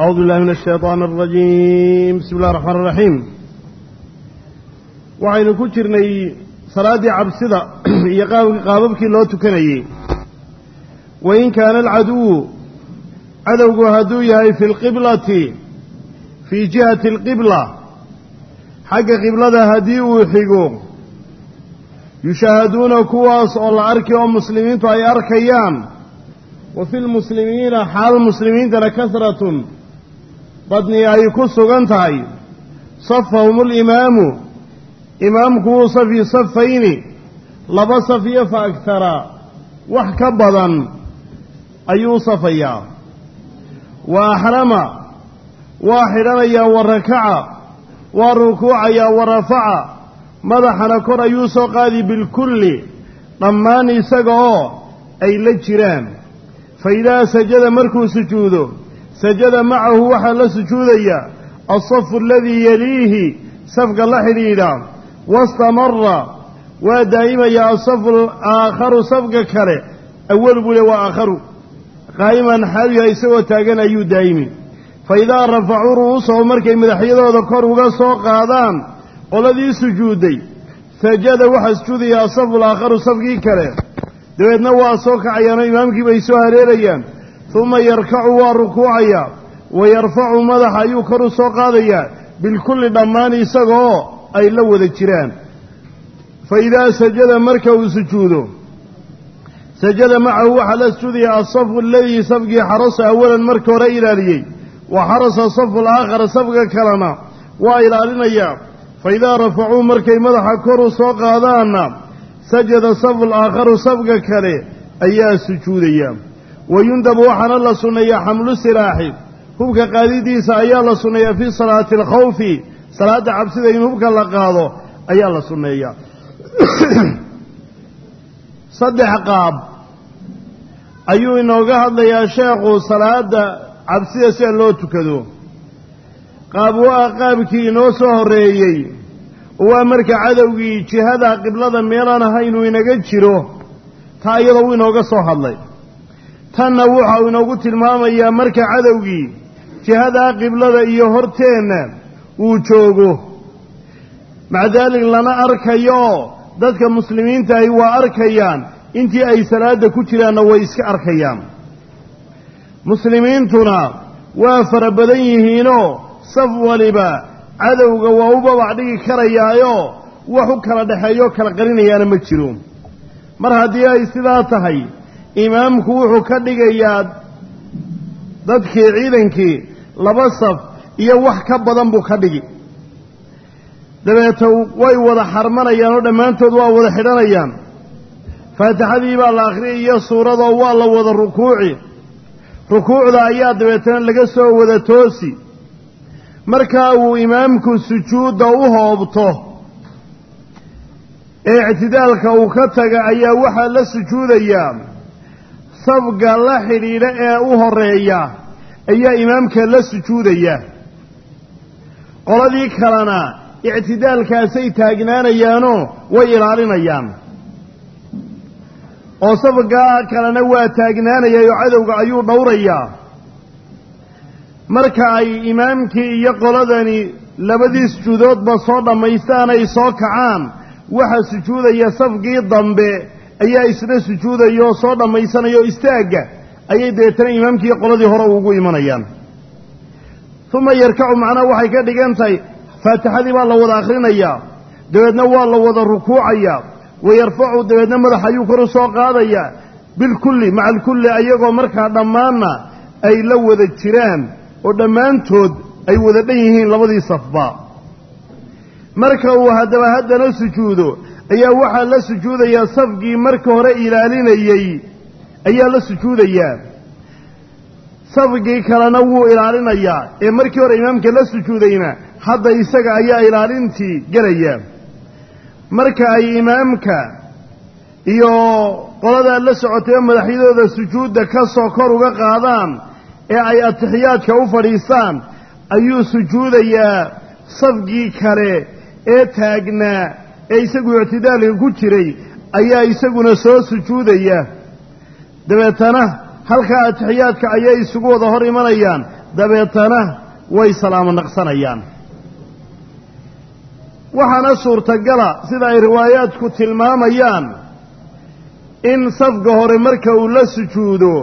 أعوذ بالله من الشيطان الرجيم بسم الله الرحمن الرحيم waxaynu ku jirnay salaaddii cabsida iyo qaababkii loo tukanayey wain kaana alcaduwu cadowgu hadduu yahay fi lqiblati fii jihati alqibla xagga qiblada haddii uu xigo yushaahaduuna kuwaas oo la arki oo muslimiintu ay arkayaan wa fi lmuslimiina xaal muslimiintana kasratun badni ay ku sugan tahay safahum alimaamu imaamku wuu safi safayni laba saf iyo fa agtara wax ka badan ayuu safayaa wa axrama waa xidhanayaa wa rakaca waa rukuucayaa wa rafaca madaxana kor ayuu soo qaadi bilkulli dhammaan isaga oo ay la jiraan fa idaa sajada markuu sujuudo sajada macahu waxaa la sujuudaya alsafu aladii yaliihi safka la xidhiidha wastamara waa daa'imaya asafu aakharu safka kale awal buu le waa aakharu qaa'iman xaaluyaha isagoo taagan ayuu daa'imi fa idaa rafacuu ru'uusahum markay madaxyadooda kor uga soo qaadaan qoladii sujuudday sajada waxaa sujuudaya asafu alaakharu safkii kale dabeedna waa soo kacayaanoo imaamkii bay soo hareerayaan uma yarkacu waa rukuucayaa wa yarfacu madaxa ayuu kor u soo qaadayaa bilkulli dhammaan isagaoo ay la wada jiraan fa idaa sajada marka uu sujuudo sajada macahu waxaa la sujuudaya alsafu aladii safkii xarasa awalan marka hore ilaaliyey wa xarasa safu alaakhara safka kalena waa ilaalinayaa fa idaa rafacuu markay madaxa kor u soo qaadaanna sajada safu alaakharu safka kale ayaa sujuudaya wa yundabu waxaana la sunneeyaa xamlu silaaxi hubka qaadidiisa ayaa la sunneeyaa fii salaati alkhawfi salaadda cabsida in hubka la qaado ayaa la sunneeyaa saddex qaab ayuu inooga hadlayaa sheekhu salaadda cabsida sida loo tukado qaab waa qaabkii inoo soo horreeyey oo waa marka cadowgii jihada qiblada meelaan ahaynuu inaga jiro taa iyadoo uu inooga soo hadlay tanna waxa uu inoogu tilmaamayaa marka cadowgii jihadaa qiblada iyo horteenna uu joogo maca daalik lana arkayo dadka muslimiintaahi waa arkayaan intii ay salaadda ku jiraanna way iska arkayaan muslimiintuna waa fara badan yihiinoo saf waliba cadowga waa u babac dhigi karayaayo wax u kala dhexeeyo kala qarinayaana ma jiro mar haddii ay sidaa tahay imaamku wuxuu ka dhigayaa dadkii ciidankii laba saf iyo wax ka badan buu ka dhigi dabeeta way wada xarmanayaan oo dhammaantood waa wada xidhanayaan faatixadii baa la akhriyay iyo suuradoo waa la wada rukuuci rukuucda ayaa dabeetana laga soo wada toosi markaa uu imaamku sujuudda u hoobto ee ictidaalka uu ka taga ayaa waxaa la sujuudayaa safga la xidhiidha ee u horeeya ayaa imaamka la sujuudaya qoladii kalena ictidaalkaasay taagnaanayaanoo way ilaalinayaan oo safgaa kalena waa taagnaanayay oo cadowga ayuu dhowrayaa marka ay imaamkii iyo qoladani labadii sujuudoodba soo dhammaystaan ay soo kacaan waxaa sujuudaya safkii dambe ayaa isna sujuudaya oo soo dhammaysanaya oo istaagga ayay dabeetana imaamkii qoladii hore ugu imanayaan uma yarkacu macnaha waxay ka dhigan tahay faatixadii baa la wada akhrinayaa dabeedna waa la wada rukuucayaa wa yarfacu dabeedna madax ayuu kor u soo qaadayaa bilkulli maca alkulli ayagoo markaa dhammaanna ay la wada jiraan oo dhammaantood ay wada dhan yihiin labadii safba marka uu haddaba haddana sujuudo ayaa waxaa la sujuudayaa safkii marka hore ilaalinayey ayaa la sujuudayaa safkii kalena wuu ilaalinayaa ee markii hore imaamka la sujuudayna hadda isaga ayaa ilaalintii gelaya marka ay imaamka iyo qoladaa la socotay oo madaxyadooda sujuudda ka soo kor uga qaadaan ee ay atixiyaadka u fadhiistaan ayuu sujuudayaa safkii kale ee taagnaa ee isagu ictidaalka ku jiray ayaa isaguna soo sujuudaya dabeetana halkaa atixiyaadka ayay isugu wada hor imanayaan dabeetana way salaamo naqsanayaan waxaana suurtagala sida ay riwaayaadku tilmaamayaan in safka hore marka uu la sujuudo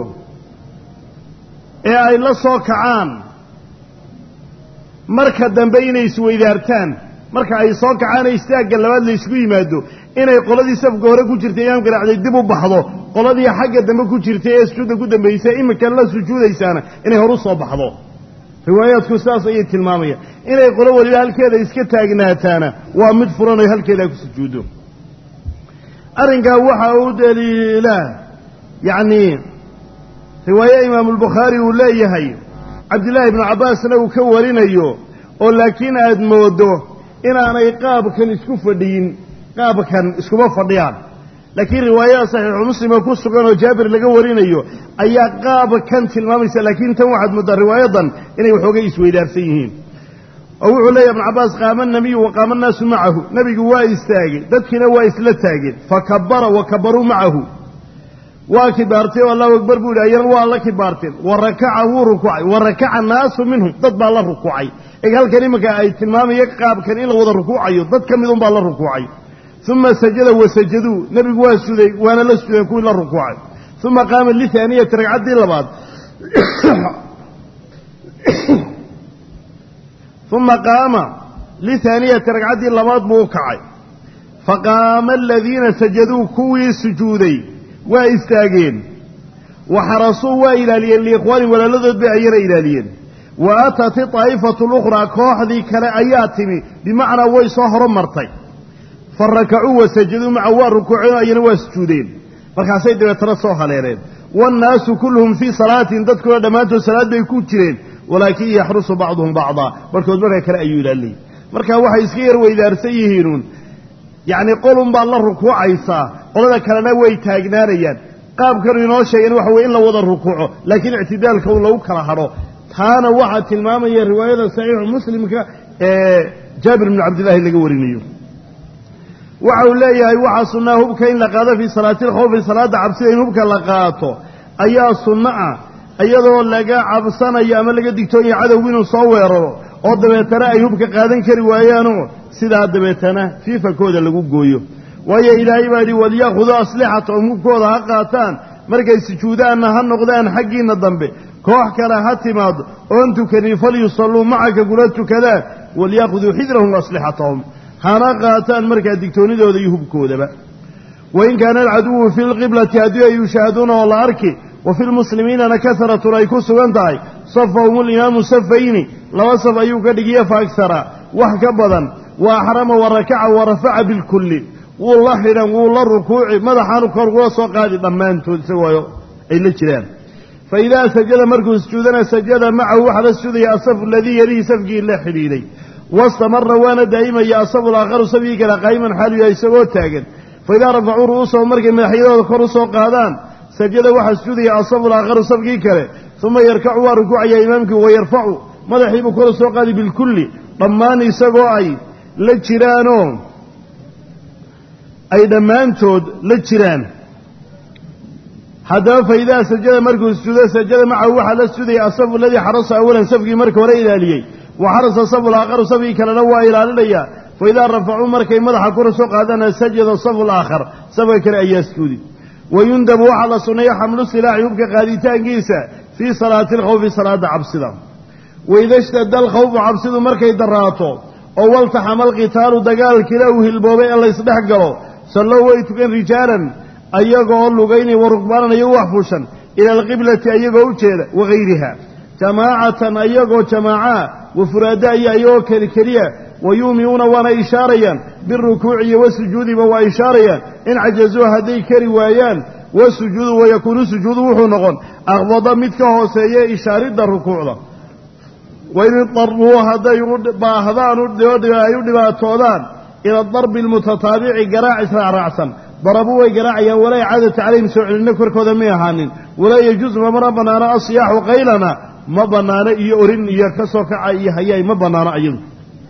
ee ay la soo kacaan marka dambe inay isweydaartaan marka ay soo kacaan ee istaagga labaad la ysku yimaado inay qoladii safka hore ku jirtay imaamka raacday dib u baxdo qoladii xagga dambe ku jirtay ee sujuudda ku dambaysay iminkan la sujuudaysaana inay hor u soo baxdo riwaayaadku sidaas ayay tilmaamayaan inay qolo weliba halkeeda iska taagnaataana waa mid furan oo halkeeda ku sujuuddo arrinkaa waxa uu daliilaa yacnii riwaaye imaamulbukhaari uu leeyahay cabdillaahi ibnu cabbaasna uu ka warinayo oo laakiin aad mooddo inaanay qaabkan isku fadhiyin qaabkan iskuma fadhiyaan laakiin riwaayada saxiixu muslima ku sugan oo jaabir laga warinayo ayaa qaabkan tilmaamaysa laakiin tan waxaad mooddaa riwaayadan inay waxoogay isweydaarsan yihiin oo wuxuu leeyahy ibnu cabbaas qaama nabiyu wa qaama annaasu macahu nebigu waa istaagay dadkiina waa isla taageen fa kabara wa kabaruu macahu waa kibaartay oo allahu akbar buu yidhi ayana waa la kibaarteen wa rakaca wuu rukuucay wa rakaca naasu minhum dad baa la rukuucay eg halkan iminka ay tilmaamaya qaabkan in la wada rukuucayo dad ka mid un baa la rukuucay uma sajada wasajaduu nebigu waa suday waana la sudeen kuwii la rukuucay uma qaama lithaaniyati ragcaddii labaad uma qaama lithaaniyati ragcaddii labaad buu u kacay faqaama aladiina sajaduu kuwii sujuuday waa istaageen wa xarasuu waa ilaaliyeen liikhwaanin walaaladood bay ayana ilaaliyeen wa aatat iطaa'ifatu lukhraa kooxdii kale ayaa timi bimacnaa way soo horomartay fa rakacuu wa sajaduu maca waa rukuuceen ayana waa sujuudeen markaasay dabeetana soo haleeleen waannaasu kulluhum fii salaatin dadkuna dhammaantood salaad bay ku jireen walaakin yaxrusu bacduhum bacdaa barkood marka kale ayuu ilaaliyey marka waxay iska yar weydaarsan yihiinuun yacni qolun baad la rukuucaysaa qolada kalena way taagnaanayaan qaabkanu inoo sheegeen waxa weye in la wada rukuuco laakiin ictidaalka un lagu kala hadho taana waxaa tilmaamaya riwaayada saxiixu muslimka ee jaabir bnu cabdillahi laga warinayo waxa uu leeyahay waxaa sunnaa hubka in la qaado fii salaati alkhawfi salaadda cabsida in hubka la qaato ayaa sunno ah iyadoo laga cabsanayo ama laga digtoonaya cadowgu inuu soo weeraro oo dabeetana ay hubka qaadan kari waayaanoo sidaa dabeetana fiifakooda lagu gooyo waayo ilaahay baa yidhi walyakhuduu aslixatahum hubkooda ha qaataan markay sujuudaanna ha noqdaan xaggiinna dambe koox kale ha timaado oon tukanin falyusalluu macaka kula tukadaan walyakhuduu xidrahum aslixatahum hana qaataan markaa digtoonnidooda iyo hubkoodaba wain kaana alcaduwu fi lqiblati haddii ay yushaahaduuna oo la arki wa fi lmuslimiinana kaharatun ay ku sugan tahay safahum ulimaamu safayni laba saf ayuu ka dhigiyo faagsara wax ka badan wa axrama wa rakaca wa rafaca bilkulli wuu la xidhan wuu la rukuuci madaxaanu kor kula soo qaadi dhammaantood isagoo ay la jiraan fa idaa sajada markuu sujuudana sajada macahu waxaa la sujuudaya asafu aladii yalihi safkii la xidhiidhay wastamara waana daa'imaya asafu alaakharu safkii kale qaa'iman xaalu yahay isagoo taagan fa idaa rafacuu ru'uusahum markay madaxyadooda kor u soo qaadaan sajada waxaa sujuudaya asafu alaakharu safkii kale uma yarkacu waa rukuucayaa imaamkii wayarfacu madaxiibuu kor u soo qaadi bilkulli dhammaan isagoo ay la jiraanoo ay dhammaantood la jiraan haddaba fa idaa sajada markuu sujuudo sajada macahu waxaa la sudaya asafu aladii xarasa awalan safkii marka hore ilaaliyey wa xarasa safu alaakharu safkii kalena waa ilaalinaya fa idaa rafacuu markay madaxa kor soo qaadana sajada safu alaakhar safka kale ayaa sujuudi wayundabu waxaa la sunneeya xamlu silaaxi hubka qaaditaankiisa fii salaati alkhawfi salaada cabsida waida shtada alkhawfu cabsidu markay daraato oo waltaxama alqitaalu dagaalkiila uu hilboobay ee laysdhex galo sallow way tukan rijaalan ayagoo lugaynay wa rukbaanan ayagoo wax fuushan ila alqiblati ayagoo u jeeda wagayriha jamaacatan ayagoo jamaaca wa furaada iyo ayagoo keli keliya wa yuuminuuna waana ishaarayaan birukuuci iyo wasujuudiba waa ishaarayaan in cajazuu hadday kari waayaan wasujuudu wayakuunu sujuudu wuxuu noqon akbada mid ka hooseeya ishaaridda rukuucda wain idaruu hadday u baahdaan ay u dhibaatoodaan ila darbi almutataabici garaac israacraacsan darabuu way garaacayaan walaa icaadata calayhim soo celinno korkooda may ahaanin walaa yajuusu mamana bannaano asiyaaxu qaylana ma bannaano iyo orin iyo ka soo kaca iyo hayaay ma bannaano ayadu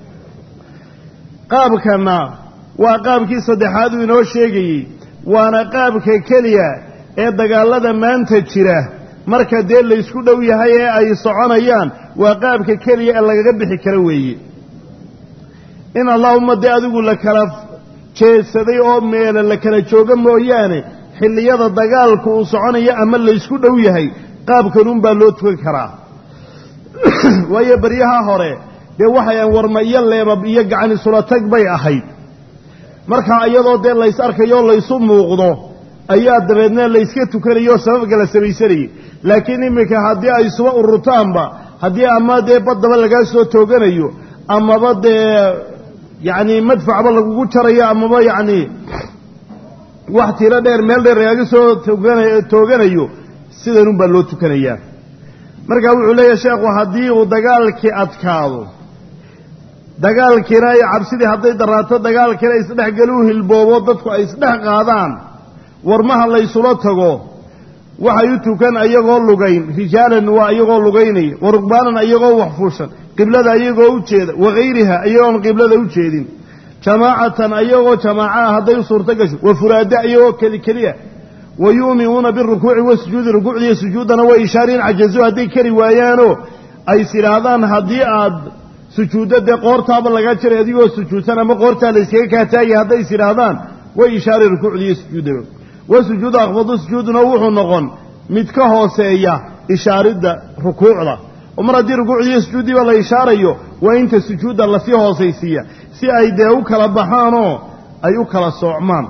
qaabkana waa qaabkii saddexaad uu inoo sheegayey waana qaabka keliya ee dagaallada maanta jira marka dee laysku dhow yahay ee ay soconayaan waa qaabka keliya ee lagaga bixi karo weeye in allaahuma dee adigu la kala jeedsaday oo meela la kala joogo mooyaane xilliyada dagaalku uu soconayo ama laysku dhow yahay qaabkanuunbaa loo tukan karaa waayo baryaha hore dee waxayan warma iyo leebab iyo gacan isula tag bay ahayd markaa iyadoo dee lays arkayo laysu muuqdo ayaa dabeedna layska tukanayo oo sababka la samaysanayay laakiin iminka haddii ay isuba ururtaanba haddii ama dee baddaba lagaa soo tooganayo amaba dee yacni madfacba lagugu jarayo amaba yacni wax tiro dheer meel dheer lagaaga soo toogana tooganayo sidanunbaa loo tukanayaa marka wuxuu leeyahay sheekhu haddii uu dagaalkii adkaado dagaalkiina iyo cabsidii hadday daraato dagaalkiina isdhexgeli u hilboobo dadku ay isdhex qaadaan warmaha laysula tago waxay u tukan ayagoo lugayn rijaalan waa iyagoo lugaynaya wa rugbaanan ayagoo waxfuushan qiblada ayagoo u jeeda wakayriha iyagoon qiblada u jeedin jamaacatan ayagoo jamaaca ah hadday u suurto gasho wa furaada iyagoo keli keliya wa yu'minuuna birukuuci wasujuudi rukuucdiiyo sujuuddana way ishaariin cajazu hadday kari waayaanoo ay is idhaahdaan haddii aad sujuuddo dee qoortaaba laga jiray adigoo sujuudsan ama qoortaa la yskaga kaataagay hadday is idhaahdaan way ishaari rukuucdiiyo sujuuddaba wa sujuudu akhfadu sujuuduna wuxuu noqon mid ka hooseeya ishaaridda rukuucda oo mar haddii rukuucdiiyo sujuuddiiba la ishaarayo waa inta sujuudda lasii hoosaysiiya si ay dee u kala baxaanoo ay u kala soocmaan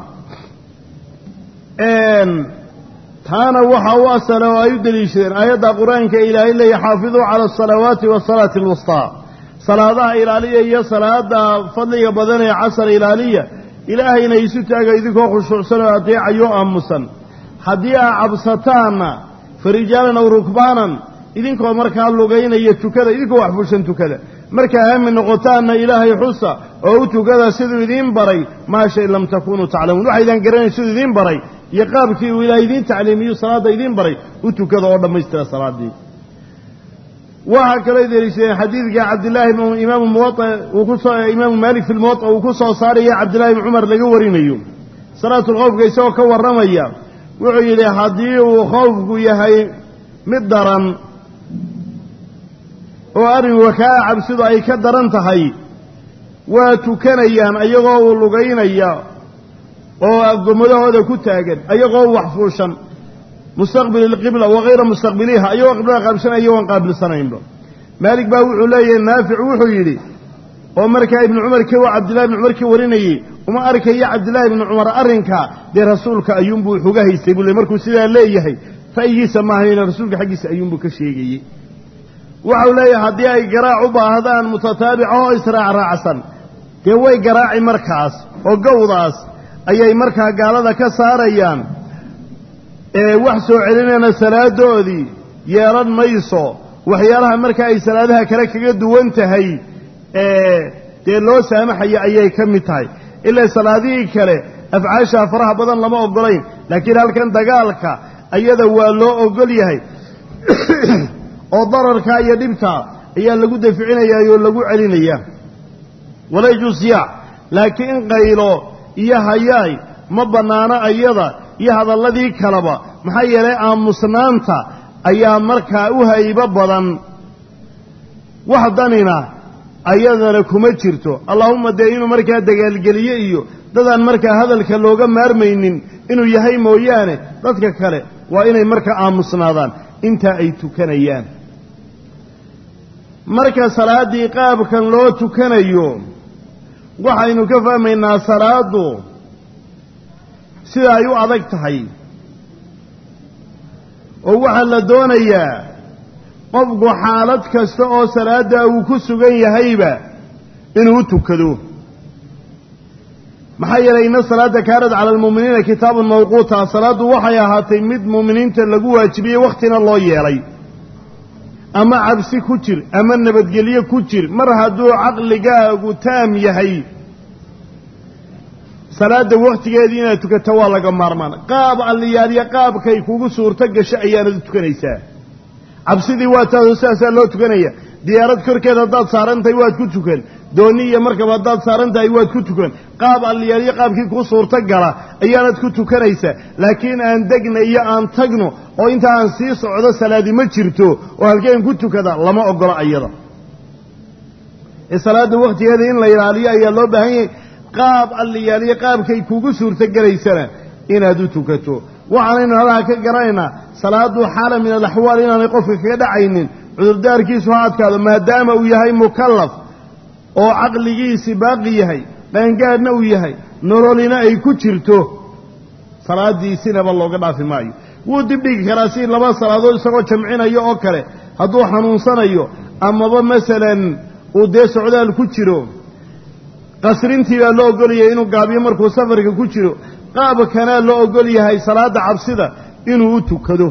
taana waxa u asala oo ay u deliishadeen aayadda qur-aanka ilaahay leeya xaafiduu cala asalawaati wasalaati alwustaa salaadaha ilaaliya iyo salaada fadliga badan ee casar ilaaliya ilaahayna isu taaga idinkoo khushuucsan oo adeecayo aamusan haddii aa cabsataanna farijaalan aw rukbaanan idinkoo markaa lugaynaya tukada idinkoo waxfushan tukada markaa haami noqotaanna ilaahay xusa oo u tukada siduu idiin baray maa shay lam takunuu taclamuun waxaydaan garanayn siduu idiin baray iyo qaabkii uu ilaahay idiin tacliimiyu salaadda idiin baray u tukada oo dhammaystira salaaddii waxaa kaloo deliishadeen xadiidka cabdillaahi imaamu muwaa uu kusoo imaamu maalik fi lmuwaa uu ku soo saaraya cabdillahi ibni cumar laga warinayo salaatulkhowfka isagoo ka warramaya wuxuu yidhi haddii uu khowfku yahay mid daran oo arrinka kaa cabsidu ay ka daran tahay waa tukanayaan ayagoo uu lugaynaya oo gomadahooda ku taagan ayagoo waxfuushan mustaqbili ilqibla wakayra mustaqbiliha ayagoo qiblada qaabilsan ayagoon qaabilsanaynba maalik baa wuxuu leeyahay naafic wuxuu yidhi oo markaa ibnu cumar k cabdillahi ibni cumar ka warinayey uma arkaya cabdillahi ibni cumar arrinka dee rasuulka ayuunbuu xuga haystay buu le markuu sidaa leeyahay ra'yigiisa maahayna rasuulka xaggiisa ayuunbuu ka sheegayey waxau leeyahay haddii ay garaac u baahdaan mutataabica oo israacraacsan dee way garaaci markaas oo gowdaas ayay markaa gaalada ka saarayaan ee wax soo celinayna salaadoodii yeelan mayso waxyaalaha marka ay salaadaha kale kaga duwan tahay ee dee loo saamaxaya ayay ka mid tahay ilaa salaadihii kale afcaashaa faraha badan lama ogolayn laakiin halkan dagaalka ayada waa loo ogol yahay oo dararka iyo dhibta ayaa lagu daficinayaa oo lagu celinayaa walayjusiyaac laakiin qaylo iyo hayaay ma bannaano ayada iyo hadalladii kaleba maxaa yeelay aamusnaanta ayaa markaa u haybo badan wax danina ayadana kuma jirto allaahumma dee inuu markaa dagaalgeliye iyo dadaan markaa hadalka looga maarmaynin inuu yahay mooyaane dadka kale waa inay markaa aamusnaadaan intaa ay tukanayaan marka salaaddii qaabkan loo tukanayo waxaynu ka fahmaynaa salaaddu sida ay u adag tahay oo waxaa la doonayaa qofku xaalad kasta oo salaadda uu ku sugan yahayba inuu u tukado maxaa yeelay ina salaadda kaanad cala almu'miniina kitaabun mawquuta salaaddu waxay ahaatay mid mu'miniinta lagu waajibiyey wakhtina loo yeelay ama cabsi ku jir ama nabadgelyo ku jir mar hadduu caqligaagu taam yahay salaadda wakhtigeedii inaad tukato waa laga maarmaan qaab alliyaaliya qaabkay kugu suurto gasho ayaanad u tukanaysaa cabsidii waa taasoo sidaasaa loo tukanaya diyaarad korkeeda haddaad saaran tahay waad ku tukan dooni iyo markaba haddaad saaran tahay waad ku tukan qaab alliyaalyo qaabkii kuu suurto gala ayaanad ku tukanaysa laakiin aan degna iyo aan tagno oo inta aan sii socdo salaadi ma jirto oo halkeen ku tukada lama ogola ayada ee salaadda wakhtigeeda in la ilaaliyo ayaa loo baahan yahay qaab alliyaaliyo qaabkay kugu suurtogelaysana inaad u tukato waxaanaynu halaha ka garanaynaa salaadu xaala min alaxwaal inaanay qofka kaga dhacaynin cudurdaarkiisu ha adkaado maadaama uu yahay mukallaf oo caqligiisi baaqi yahay qaangaadhna uu yahay nololina ay ku jirto salaadiisinaba looga dhaafi maayo wuu dibdhigi karaa si laba salaadood isagoo jamcinayo oo kale hadduu xanuunsanayo amaba masalan uu dee socdaal ku jiro qasrintii baa loo ogolyahay inuu gaabiyo markuu safarka ku jiro qaabkanaa loo ogol yahay salaada cabsida inuu u tukado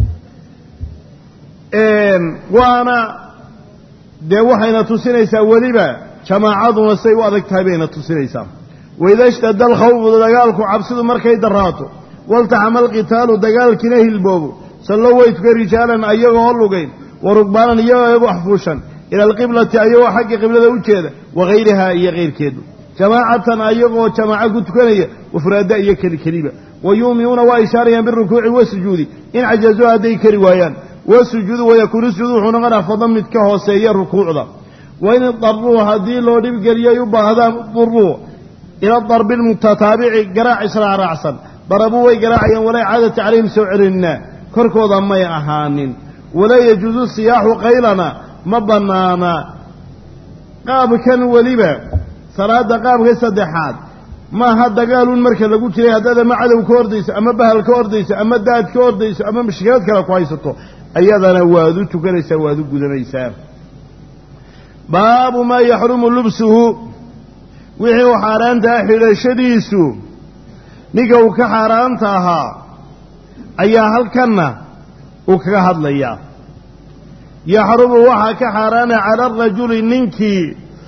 waana dee waxayna tusinaysaa weliba jamaacaduna say u adag tahay bayna tusinaysaa waida shtada alkhawfu dagaalku cabsidu markay daraato waltaxama alqitaalu dagaalkiina hilboobo sallo way tuka rijaalan ayagoo lugayn wa rugbaanan iyagoo waxfuushan ila alqiblati ayagoo xagga qiblada u jeeda wagayrihaa iyo kayrkeedu jamaacatan ayagoo jamaaco ku tukanaya wafraada iyo keli keliba wa yuuminuuna waa ishaarayaan birukuuci wasujuudi in cajazuu hadday kari waayaan wasujuudu wayakuunu sujuudu wuxuu noqonaa fadlan mid ka hooseeya rukuucda wain idaruu haddii loo dhibgeliyay u baahdaan duruu ila darbi lmutataabici garaac israacraacsan darabuu way garaacayaan walaa icaadati calayhim soo celinna korkooda may ahaanin walaa yajuusu siyaaxu qaylana ma bannaana qaabkan weliba salaada qaabka saddexaad maaha dagaalun marka lagu jiray haddaad ama cadow ka ordayso ama bahal ka ordayso ama daad ka ordayso ama mashkilad kale ku haysato ayadana waad u tukanaysaa waad u gudanaysaa baabu maa yaxrumu lubsuhu wixii uu xaaraantaha xidhashadiisu ninka uu ka xaaraanta ahaa ayaa halkanna uu kaga hadlayaa yaxrumu waxaa ka xaaraana cala arajuli ninkii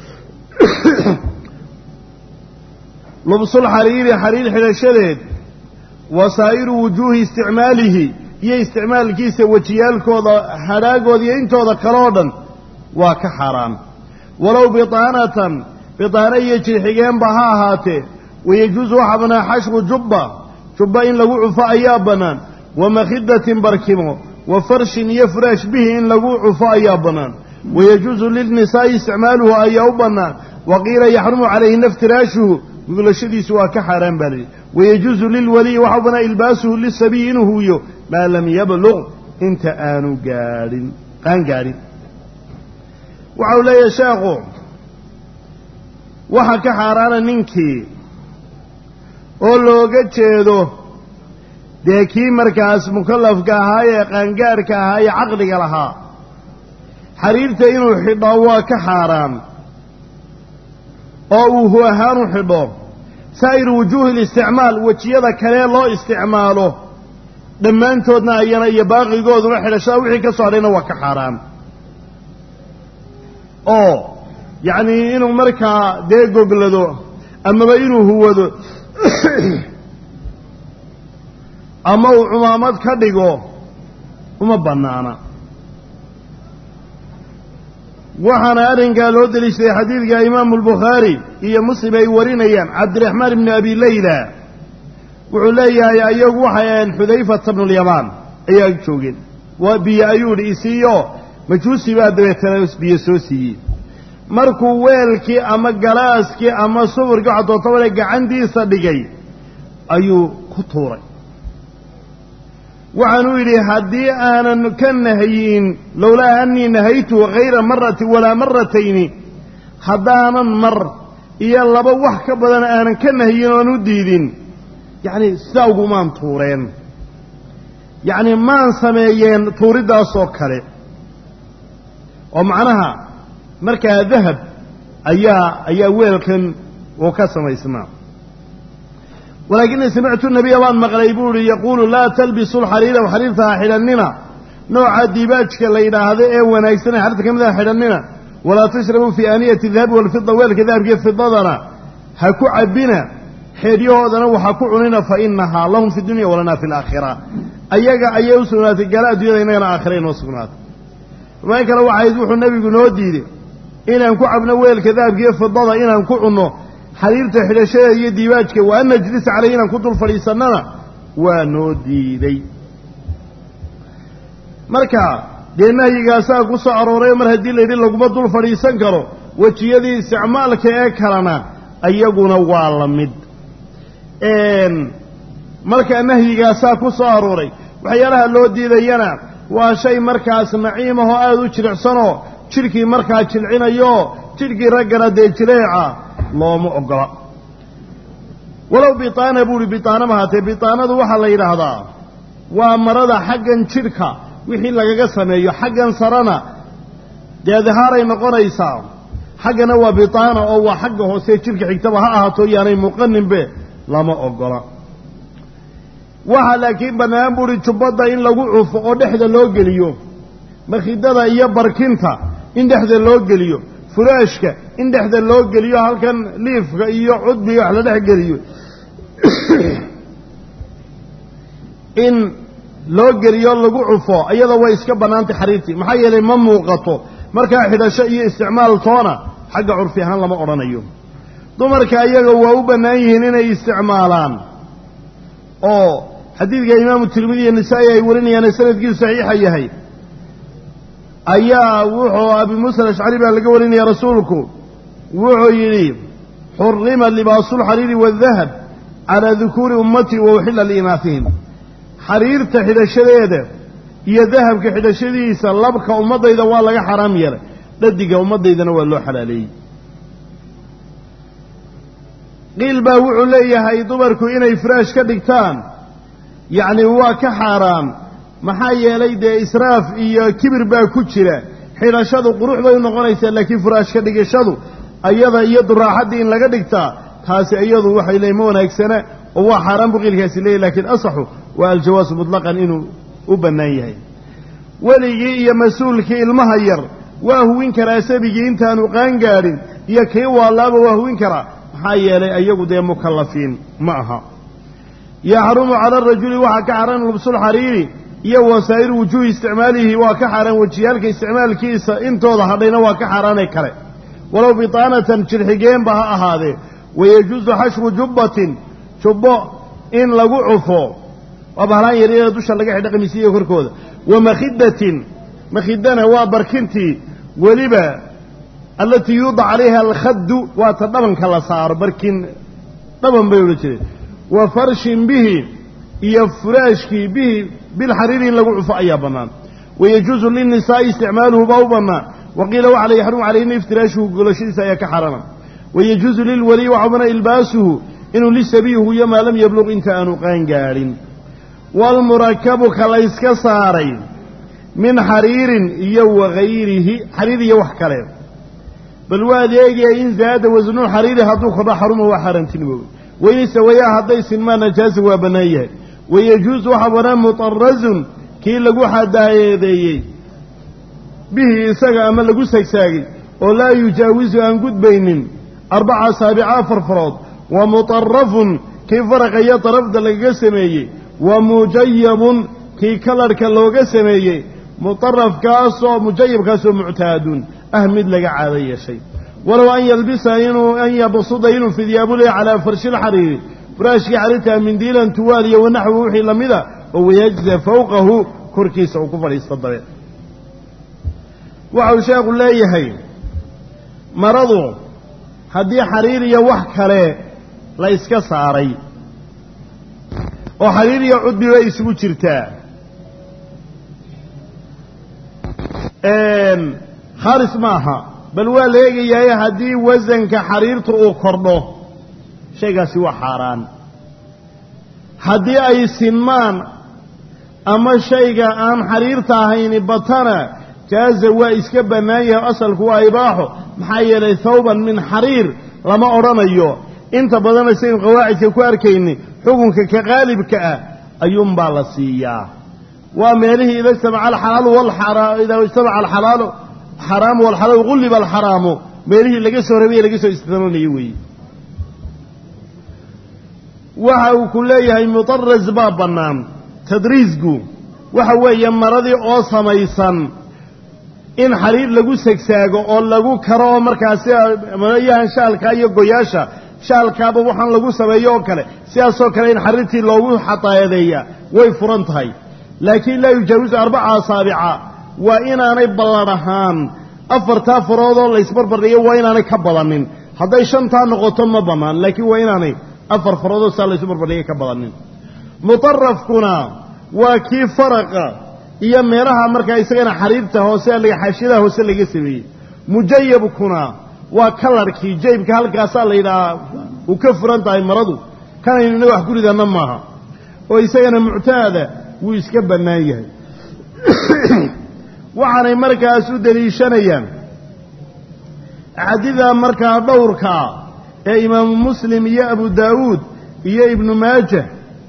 lubsulxariiri xariir xidhashadeed wasaa'iru wujuuhi isticmaalihi iyo isticmaalkiisa wejiyaalkooda hadhaagooda iyo intooda kale oo dhan waa ka xaaraan walow bitaanatan bitaano iyo jirxigeenba ha ahaatee wayajuusu waxaa bannaan xashwu jubba jubba in lagu cufo ayaa bannaan wa makhidatin barkimo wa farshin iyo furaash bihi in lagu cufo ayaa bannaan wayajuusu lilnisaa'i isticmaaluhu ayaa u bannaan wa qiila yaxrumu calayhina iftiraashuhu gudlashadiisu waa ka xaaraan baa layidhi wayajuusu lilwaliyi waxaa u bannaan ilbaasuhu lisabiyi inuu huwiyo maa lam yabluq inta aanu gaadhin qaan gaadhin waxau leeyahay sheekhu waxa ka xaaraana ninkii oo looga jeedo dee kii markaas mukallafka ahaa ee qaangaarhka ahaa ee caqliga lahaa xariirta inuu xidho waa ka xaaraan oo uu hu ahaan u xidho saa'iru wujuuhi listicmaal wejiyada kalee loo isticmaalo dhammaantoodna ayana iyo baaqigooduna xidhashada wixii ka soo hadhayna waa ka xaaraan oo yacnii inuu markaa dee goglado amaba inuu huwado ama uu cumaamad ka dhigo uma bannaana waxaana arrinkaa loo deliishaday xadiidka imaamu albukhaari iyo muslim ay warinayaan cabdiraxmaan ibni abi leyla wuxuu leeyahay ayagu waxay aheen xudayfata bnulyamaan ayaa joogeen waa biyo ayuu idhi isiiyo majuusi baa dabeetana biyo soo siiyey markuu weelkii ama galaaskii ama suburkii waxa doontabale gacantiisa dhigay ayuu ku tuuray waxaanuu yidhi haddii aanan ka nahyin lowlaa anii nahaytu hayra maratin walaa maratayni haddaanan mar iyo laba wax ka badan aanan ka nahyin oan u diidin yacni sidaa ugumaan tuureen yacni maan sameeyeen tuuriddaasoo kale oo macnaha markaa dahab ayaa ayaa weelkan uu ka samaysnaa walaakini samictu nabiya waan maqlay buu ihi yaquulu laa talbisu lxariira xariirta ha xidhannina nooca diibaajka la yidhaahdo ee wanaagsanee xariirta ka mid a xidhannina walaa tashrabuu fii aaniyati dahabi walfida weelka dahabkiiyo fidadana ha ku cabbina xeedyahoodana waxa ku cunina fa inahaa lahum fi dunya walanaa fi alaakhira ayaga ayay u sugnaatay gala addunyada innagana aakhira inoo sugnaatay riwaayo kale waxayd wuxuu nebigu noo diiday inaan ku cabno weelka dahabka iyo fidada inaan ku cunno xariirta xidhashada iyo diibaajka wa an najlisa caleyh inaan ku dul fadhiisannana waa noo diiday marka dee nahyigaasaa ku soo arooray mar haddii la yidhi laguma dul fadhiisan karo wejiyadii isticmaalka ee kalena iyaguna waa la mid marka nahyigaasaa ku soo arooray waxyaalaha loo diidayana waa shay markaas naciim ahoo aada u jilicsanoo jidhkii markaa jilcinayooo jidhkii raggana dee jileeca looma ogola walow bitaana buuhi bitaana mahaatee bitaanadu waxaa la yidhaahdaa waa marada xaggan jidhka wixii lagaga sameeyo xaggan sarena dee dahaaray noqonaysaa xaggana waa bitaana oo waa xagga hoose jidhka xigtaba ha ahaato yaanay muuqaninbe lama ogola waxaa laakiin bannaan buuhi jubbadda in lagu cufo oo dhexda loo geliyo makhidada iyo barkinta in dhexda loo geliyo furaashka in dhexda loo geliyo halkan liifka iyo cudbiga wax la dhex geliyo in loo geliyo lagu cufo iyada way iska bannaantay xariirtii maxaa yeelay ma muuqato markaa xidhasho iyo isticmaal toona xagga curfi ahaan lama odhanayo dumarka iyaga waa u bannaan yihiin inay isticmaalaan oo xadiidka imaamu tirmidi iyo nisaa'i ay warinayaane sanadkiisu saxiixa yahay ayaa wuxuu abi muusa alashcari baa laga warinaya rasuulku wuxuu yidhi xurima libaasulxariiri waaldahab calaa dukuuri ummatii wa uxilla liinaafihim xariirta xidhashadeeda iyo dahabka xidhashadiisa labka ummaddayda waa laga xaraam yeelay dhadiga ummaddaydana waa loo xalaaleeyey qiil baa wuxuu leeyahay dumarku inay firaash ka dhigtaan yacni waa ka xaaraan maxaa yeelay dee israaf iyo kibir baa ku jira xidhashadu qurux bay u noqonaysaa laakiin furaash ka dhigashadu ayada iyo duraaxaddii in laga dhigtaa taasi iyadu waxay leeyiin ma wanaagsana oo waa xaaraan buu qiilkaasi leeyahy lakiin asaxu waa aljawaasu mutlaqan inuu u bannaan yahay weligii iyo mas-uulkii ilmaha yar waa huwin karaa sabigii intaanu qaangaadhin iyo kii waalaaba waa huwin karaa maxaa yeelay iyagu dee mukallafiin ma aha yaxrumu cala arajuli waxaa ka xaran lubsulxariiri iyo wasaa'iru wujuuhi isticmaalihi waa ka xaaraan wejiyaalka isticmaalkiisa intooda hadhayna waa ka xaaraanay kale walow bitaanatan jirxigeenba ha ahaadee wayajuusu xashru jubbatin jubbo in lagu cufo waa bahlaan yaryada dusha laga xidha qamiisiya korkooda wa makhidatin makhidana waa barkintii weliba allatii yuudac calayha alkhaddu waa ta dhabanka la saaro barkin dhaban bay odhan jireen wa farshin bihi iyo furaashkii bihi bilxariiri in lagu cufo ayaa bannaan wayajuusu linnisaa'i isticmaaluhu baa u bannaan wa qiila waxa la yaxrumu calayhina iftiraashuhu golashadiisa ayaa ka xarana wayajuusu lilwaliyi waxaa bannaan ilbaasuhu inuu lisabiyi huyo maa lam yabluq inta aanu qaangaadhin waalmurakabu ka la yska saaray min xariirin iyo wagayrihi xariir iyo wax kale bal waad eegaya in zaada wasnuu xariiri hadduu kordho xaruma waa xaaraantinimoobe wayse wayaa hadday sinmaa najaasa waa bannaan yahay wayajuusu waxaa bannaan mutarazun kii lagu xadaayeedeeyey bihi isaga ama lagu sagsaagay oo laa yujaawisu aan gudbaynin arbaca saabica afar farood wa mutarafun kii faraqa iyo darafda lagaga sameeyey wa mujayabun kii kalarhka looga sameeyey mutarafkaasoo mujayabkaasoo muctaadun ah mid laga caado yeeshay walow an yalbisa inuu an yabsuda inuu fidyaabulaya calaa farshi lxariiri furaashkii xariirtaa mindiilan tuwaal iyo wanaxwu wixii lamida oo wayajza fowqahu korkiisa uu ku fadhiisto dabeed waxau sheekhu leeyahay maradu haddii xariir iyo wax kale la iska saaray oo xariir iyo cudbi bay isugu jirtaa khaalis maaha bal waa la eegayaye haddii wasanka xariirtu uu kordho shaygaasi waa xaaraan haddii ay sinmaan ama shayga aan xariirta ahayni batana jaaza waa iska bannaan yahay asalku waa ibaaxo maxaa yeelay thawban min xariir lama odhanayo inta badana saynu qawaacidka ku arkayni xukunka ka qaalibka ah ayuunbaa la siiyaa waa meelihii ida ijtamaca alxalaalu walxaraa idaa ijtamaca alxalaalu xaraamu walxalaalu gulliba alxaraamu meelihii laga soo rabay laga soo istidnoonayo weeye waxa uu ku leeyahay mutaras baa bannaan tadriisku waxa weeye maradii oo samaysan in xariir lagu segsaago oo lagu karo oo markaasi marayahan shaalka iyo goyaasha shaalkaaba waxaan lagu sameeyo oo kale sidaasoo kale in xariirtii loogu xataayadeeyaa way furan tahay laakiin laa yujaawisu arbaca asaabica waa inaanay ballan ahaan afartaa faroodoo laysbarbardhiyo waa inaanay ka badanin hadday shantaa noqoto ma bannaan laakiin waa inaanay afar faroodoo saa laysu barbardhiyo ka badanin mutarafkuna waa kii faraqa iyo meelaha markaa isagana xariirta hoose xaashiyadaha hoose laga sameeyey mujayabkuna waa kalarkii jaybka halkaasaa la yidhahaa uu ka furan tahay maradu kanaynu ina wax guridanna maaha oo isagana muctaada wuu iska bannaan yahay waxaanay markaas u deliishanayaan axaadiida markaa dhowrkaa ee imaamu muslim iyo abu daawuud iyo ibnu maajah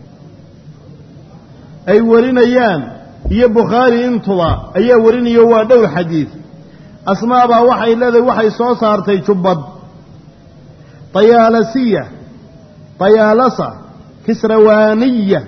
ay warinayaan iyo bukhaari intuba ayaa warinayo waa dhowr xadiid asmaa baa waxay leedahay waxay soo saartay jubbad tayaalasiya tayaalasa kisrawaaniya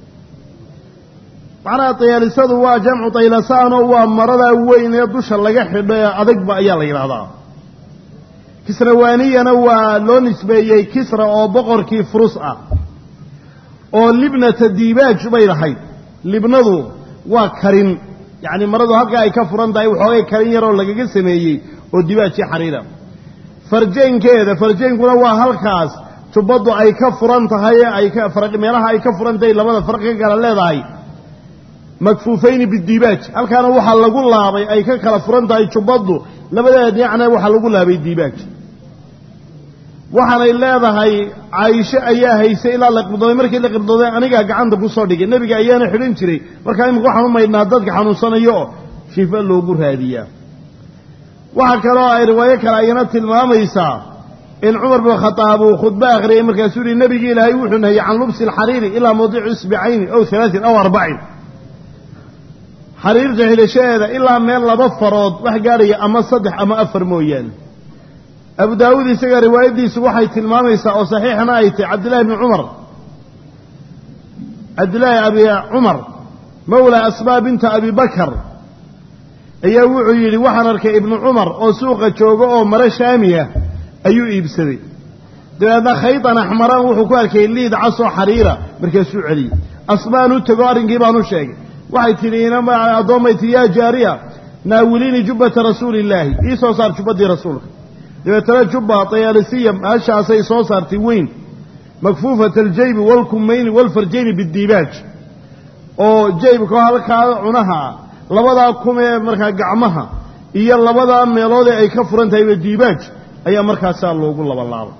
macnaha tayaalisadu waa jamcu taylasaanoo waa maradaa weyn ee dusha laga xidho ee adagba ayaa la yidhaahdaa kisrawaaniyana waa loo nisbeeyey kisra oo boqorkii furus ah oo libnata diibaaj bay lahayd libnadu waa karin yacni maradu halkaa ay ka furan tahay waxoogay karin yaroo lagaga sameeyey oo dibaajii xariira farjeenkeeda farjeenkuna waa halkaas jubbaddu ay ka furan tahay ee ay ka meelaha ay ka furan tahay labada farqi ka kala leedahay makfuufayni bidiibaaj halkaana waxaa lagu laabay ay ka kala furan tahay jubbaddu labadeeda dhinacna waxaa lagu laabay diibaaj waxaanay leedahay caaisho ayaa haysay ilaa la qibdooday markii la qibdooday anigaa gacanta ku soo dhigay nebiga ayaana xidhan jiray markaa imika waxaan u maydhnaa dadka xanuunsanayo oo shifa loogu raadiyaa waxaa kaloo ay riwaayo kale ayana tilmaamaysaa in cumar bin khadaab uu khudbo akhriyey markaasuu yihi nebigi ilaahay wuxuu nahiyey can lubsi alxariiri ilaa mawdici isbicayni aw halaatin aw arbacin xariirta xidhashadeeda ilaa meel laba farood wax gaadhaya ama saddex ama afar mooyaane abu daawuud isaga riwaayaddiisu waxay tilmaamaysaa oo saxiixna ay tahy cabdillahi bni cumar cabdillaahi abi cumar mawla asmaa binta abi bakar ayaa wuxuu yidhi waxaan arkay ibnu cumar oo suuqa jooga oo maro shaamiya ayuu iibsaday dabeedna khaydan axmaran wuxuu ku arkay liid casoo xariira markaasuu celiyey asmaan u tego arrinkii baan u sheegay waxay tidhi addoommay tii yaa jaariya naawiliini jubbata rasuuli illaahi ii soo saar jubbaddii rasuulka dabeetana jubba tayaalisiya meeshaasay soo saartay weyn makfuufata aljaybi waalkumayni waalfarjayni bidiibaaj oo jaybka halkaa cunaha labadaa kum ee markaa gacmaha iyo labadaa meeloodee ay ka furan tahayba diibaaj ayaa markaasaa loogu labalaabay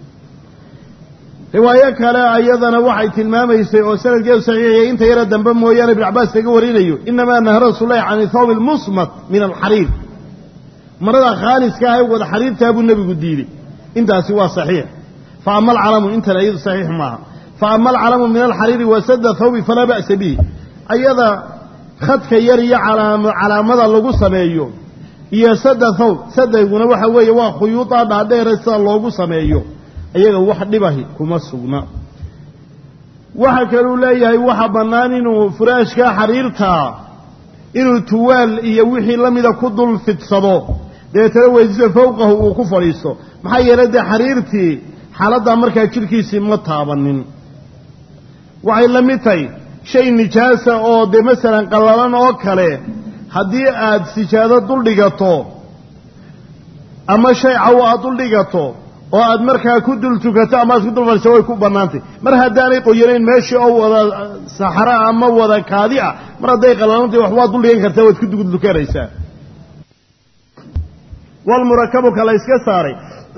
riwaayo kale ayadana waxay tilmaamaysay oo sanadkeedu saxiixiyay inta yara dambe mooyaane ibn cabaas laga warinayo inamaa nahara rasuulahi can thawb almusmat min alxariir marada khaaliska ah ee wada xariirtaa buu nebigu diiday intaasi waa saxiix fa ama alcalamu intan iyadu saxiix maaha fa ama alcalamu min alxariiri wasada thawbi falaa ba'sa bihi ayada khadka yar iyo calaamada lagu sameeyo iyo sada thawb sadayguna waxa weeye waa khuyuudaa dhaadheere sida loogu sameeyo iyaga wax dhibahi kuma sugna waxa kaluu leeyahay waxa bannaan inuu furaashkaa xariirtaa inuu tuwaal iyo wixii la mida ku dul fidsado dabeetana weysisa fowqahu uu ku fadhiisto maxaa yeelay dee xariirtii xaaladdaa markaa jidhkiisii ma taabanin waxay la mid tahay shay nijaasa oo dee masalan qallalan oo kale haddii aad sijaado dul dhigato ama shay cawo aad dul dhigato oo aad markaa ku dul tukato ama aad ku dul fadhiiso way ku bannaantay mar haddaanay qoyanayn meeshii oo wada saxra ama wada kaadi ah mar hadday qallalantay wax waad dul dhigan kartaa waad ku dugdukanaysaa walmurakabuka la yska saaray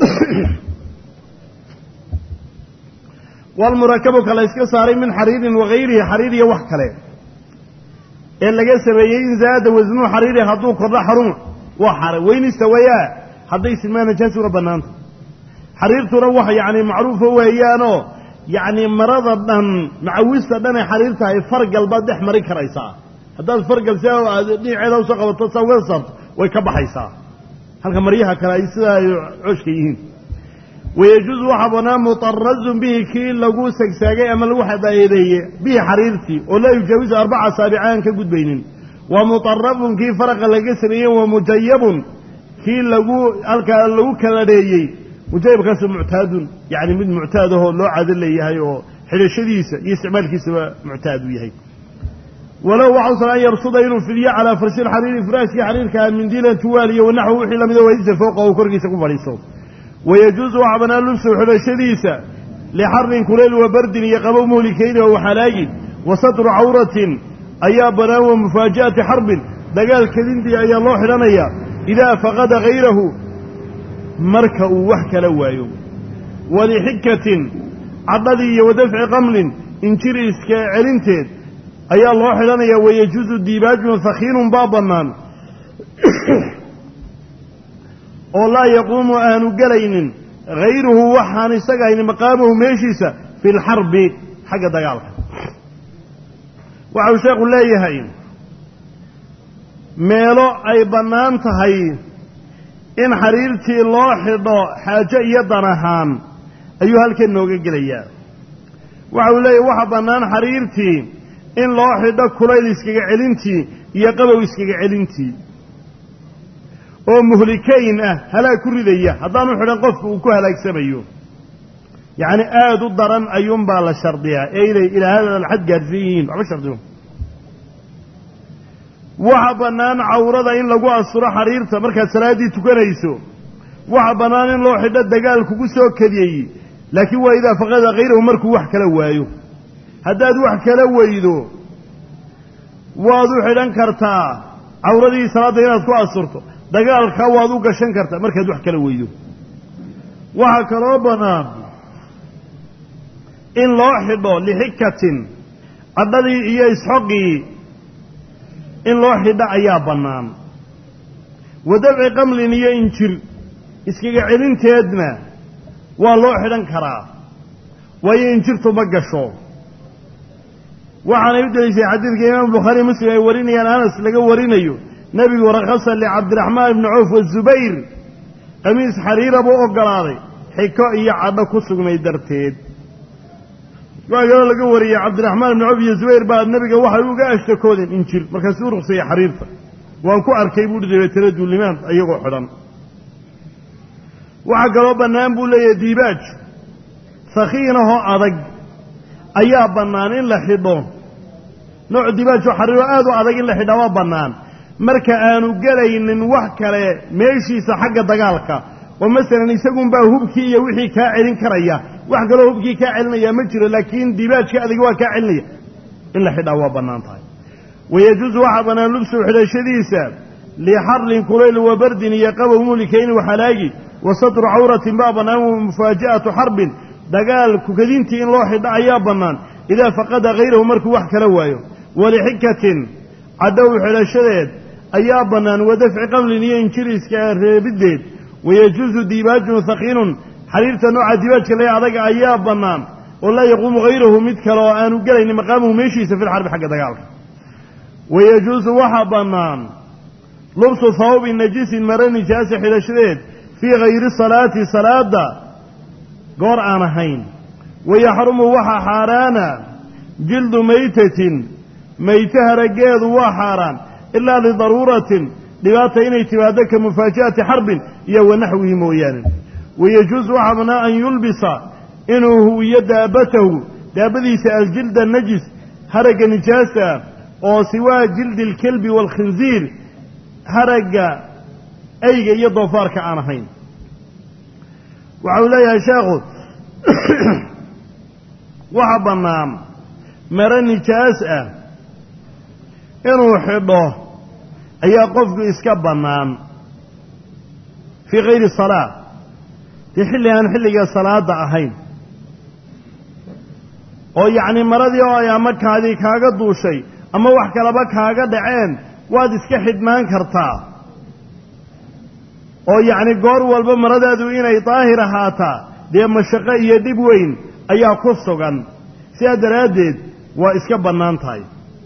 walmurakabuka la yska saaray min xariirin wagayrihi xariir iyo wax kale ee laga sameeyey in zaada wasnuu xariiri hadduu kordho xaruma waa xara weynista wayaa hadday silmaa najaasuna bannaanta xariirtuna wax yacni macruufo weeyaanoo yacni marada dhan macawista dhan ay xariir tahay fargal baad dhex mari karaysaa haddaad fargal si aad dhinaceeda usoo qabato saa uga saarto way ka baxaysaa halka maryaha kale ay sidaa ay cooshka yihiin wayajuusu waxaa bannaan mutarazun bihi kii lagu segsaagay ama lagu xadaayadeeye bihi xariirtii oo laa yujaawisu arbaca asaabica aan ka gudbaynin wa mutarafun kii faraqa laga sameeyey wa mujayabun kii lagu halkaa lagu kaladheeyey mujayabkaasu muctaadun yacni mid muctaad ahoo loo caado leeyahay oo xidhashadiisa iyo isticmaalkiisaba muctaad u yahay walow waxausan an yabsuda inuu fidiyo calaa farshi lxariiri furaashkii xariirkaa mindiilan tuwaaliyo wanaxwu wixii lamida waysa fooqa uu korkiisa ku fadhiisto wayajuusu waxaa bannaan lubsu xidhashadiisa lixarin kuleyl wa bardin iyo qabow muhlikayni oo waxalaagi wa satru cawratin ayaa bannaan wa mufaaja'ati xarbin dagaal kadintii ayaa loo xidhanayaa idaa faqada hayrahu marka uu wax kala waayo walixikatin cadhadii iyo wadafci qamlin injir iska celinteed ayaa loo xidhanayaa wayajuusu diibaajun hakiinun baa bannaan oo laa yaquumu aanu gelaynin hayruhu waxaan isaga haynin maqaamahu meeshiisa fi lxarbi xagga dagaalka waxau sheekhu leeyahay meelo ay bannaan tahay in xariirtii loo xidho xaajo iyo dan ahaan ayuu halkan nooga gelayaa waxa uu leeyahy waxa bannaan xariirtii in loo xidho kulayl iskaga celintii iyo qabow iskaga celintii oo muhlikayn ah halaag ku ridaya haddaanu xidhan qofku uu ku halaagsamayo yacni aada u daran ayuunbaa la shardiyaa ee inay ilaa hada alxad gaarsiin yihiin waxba shardiyo waxa bannaan cawrada in lagu asturo xariirta markaad salaaddii tukanayso waxa bannaan in loo xidho dagaal kugu soo kadiyey laakiin waa idaa faqada hayrahu markuu wax kala waayo haddaad wax kala weydo waad u xidhan kartaa cawradii salaadda inaad ku asturto dagaalka waad u gashan kartaa markaad wax kala weydo waxaa kaloo bannaan in loo xidho lixikatin cadhadii iyo isxoqii in loo xidho ayaa bannaan wadafci qamlin iyo injir iskaga celinteedna waa loo xidhan karaa waayo injirtu ma gasho waxaanay u deliishay xadiidka imaamu bukhaari muslim ay warinayaan anas laga warinayo nebigu rakhasa licabdiraxmaan ibni cawf wazubayr qamiis xariira buu ogolaaday xiko iyo cadho ku sugnay darteed waxaa kaloo laga wariyey cabdiraxmaan ibni cawf iyo zubayr baa nebiga waxay uga ashtakoodeen injir markaasuu ruqsayey xariirta waan ku arkay buuhi dabeetana duulimaan iyagoo xidhan waxaa kaloo bannaan buu leeyahay diibaaj sakiinahoo adag ayaa bannaan in la xidho nooc diibaajoo xariiro aad u adag in la xidhaa waa bannaan marka aanu gelaynin wax kale meeshiisa xagga dagaalka oo masalan isagunbaa hubkii iyo wixii kaa celin karaya wax kaloo hubkii kaa celinaya ma jiro laakiin diibaajka adiga waa kaa celinaya in la xidhaa waa bannaan tahay wayajuusu waxaa bannaan lubsu xidhashadiisa lixarlin kulayl wa bardin iyo qabow mulikayni waxalaagi wa satru cawratin baa bannaan wa mufaaja'atu xarbin dagaal kukadintii in loo xidho ayaa bannaan idaa faqada hayrahu markuu wax kala waayo walixikatin cadhow xidhashadeed ayaa bannaan wa dafci qamlin iyo injiriska reebiddeed wayajuusu diibaajun hakiinun xariirta nooca diibaajka lee adaga ayaa bannaan oo laa yaquumu hayrahu mid kale oo aanu gelaynin maqaamuhu meeshiisa fi lxarbi xagga dagaalka wayajuusu waxaa bannaan lubsu hawbi najisin mare nijaasa xidhashadeed fii hayri salaati salaada goor aan ahayn wayaxrumu waxaa xaaraana jildu maytatin mayte harageedu waa xaaraan ilaa lidaruuratin dhibaata inay timaado ka mufaaja'ati xarbin iyo wanaxwihi mooyaane wayajuusu waxaa bannaan an yulbisa inuu huwiyo daabatahu daabadiisa aljilda najis haragga nijaasta oo siwaa jildi alkelbi waalkhinziir haragga ayga iyo doofaarka aan ahayn waxa uu leeyahay sheekhu waxa bannaan mare nijaas ah inuu xidho ayaa qofku iska bannaan fii kayri salaa dee xilli aan xilliga salaada ahayn oo yacni maradii oo ay ama kaadii kaaga duushay ama wax kalaba kaaga dhaceen waad iska xidhnaan kartaa oo yacni goor walba maradaadu inay daahir ahaataa dee mashaqo iyo dhib weyn ayaa ku sugan sidaa daraaddeed waa iska bannaan tahay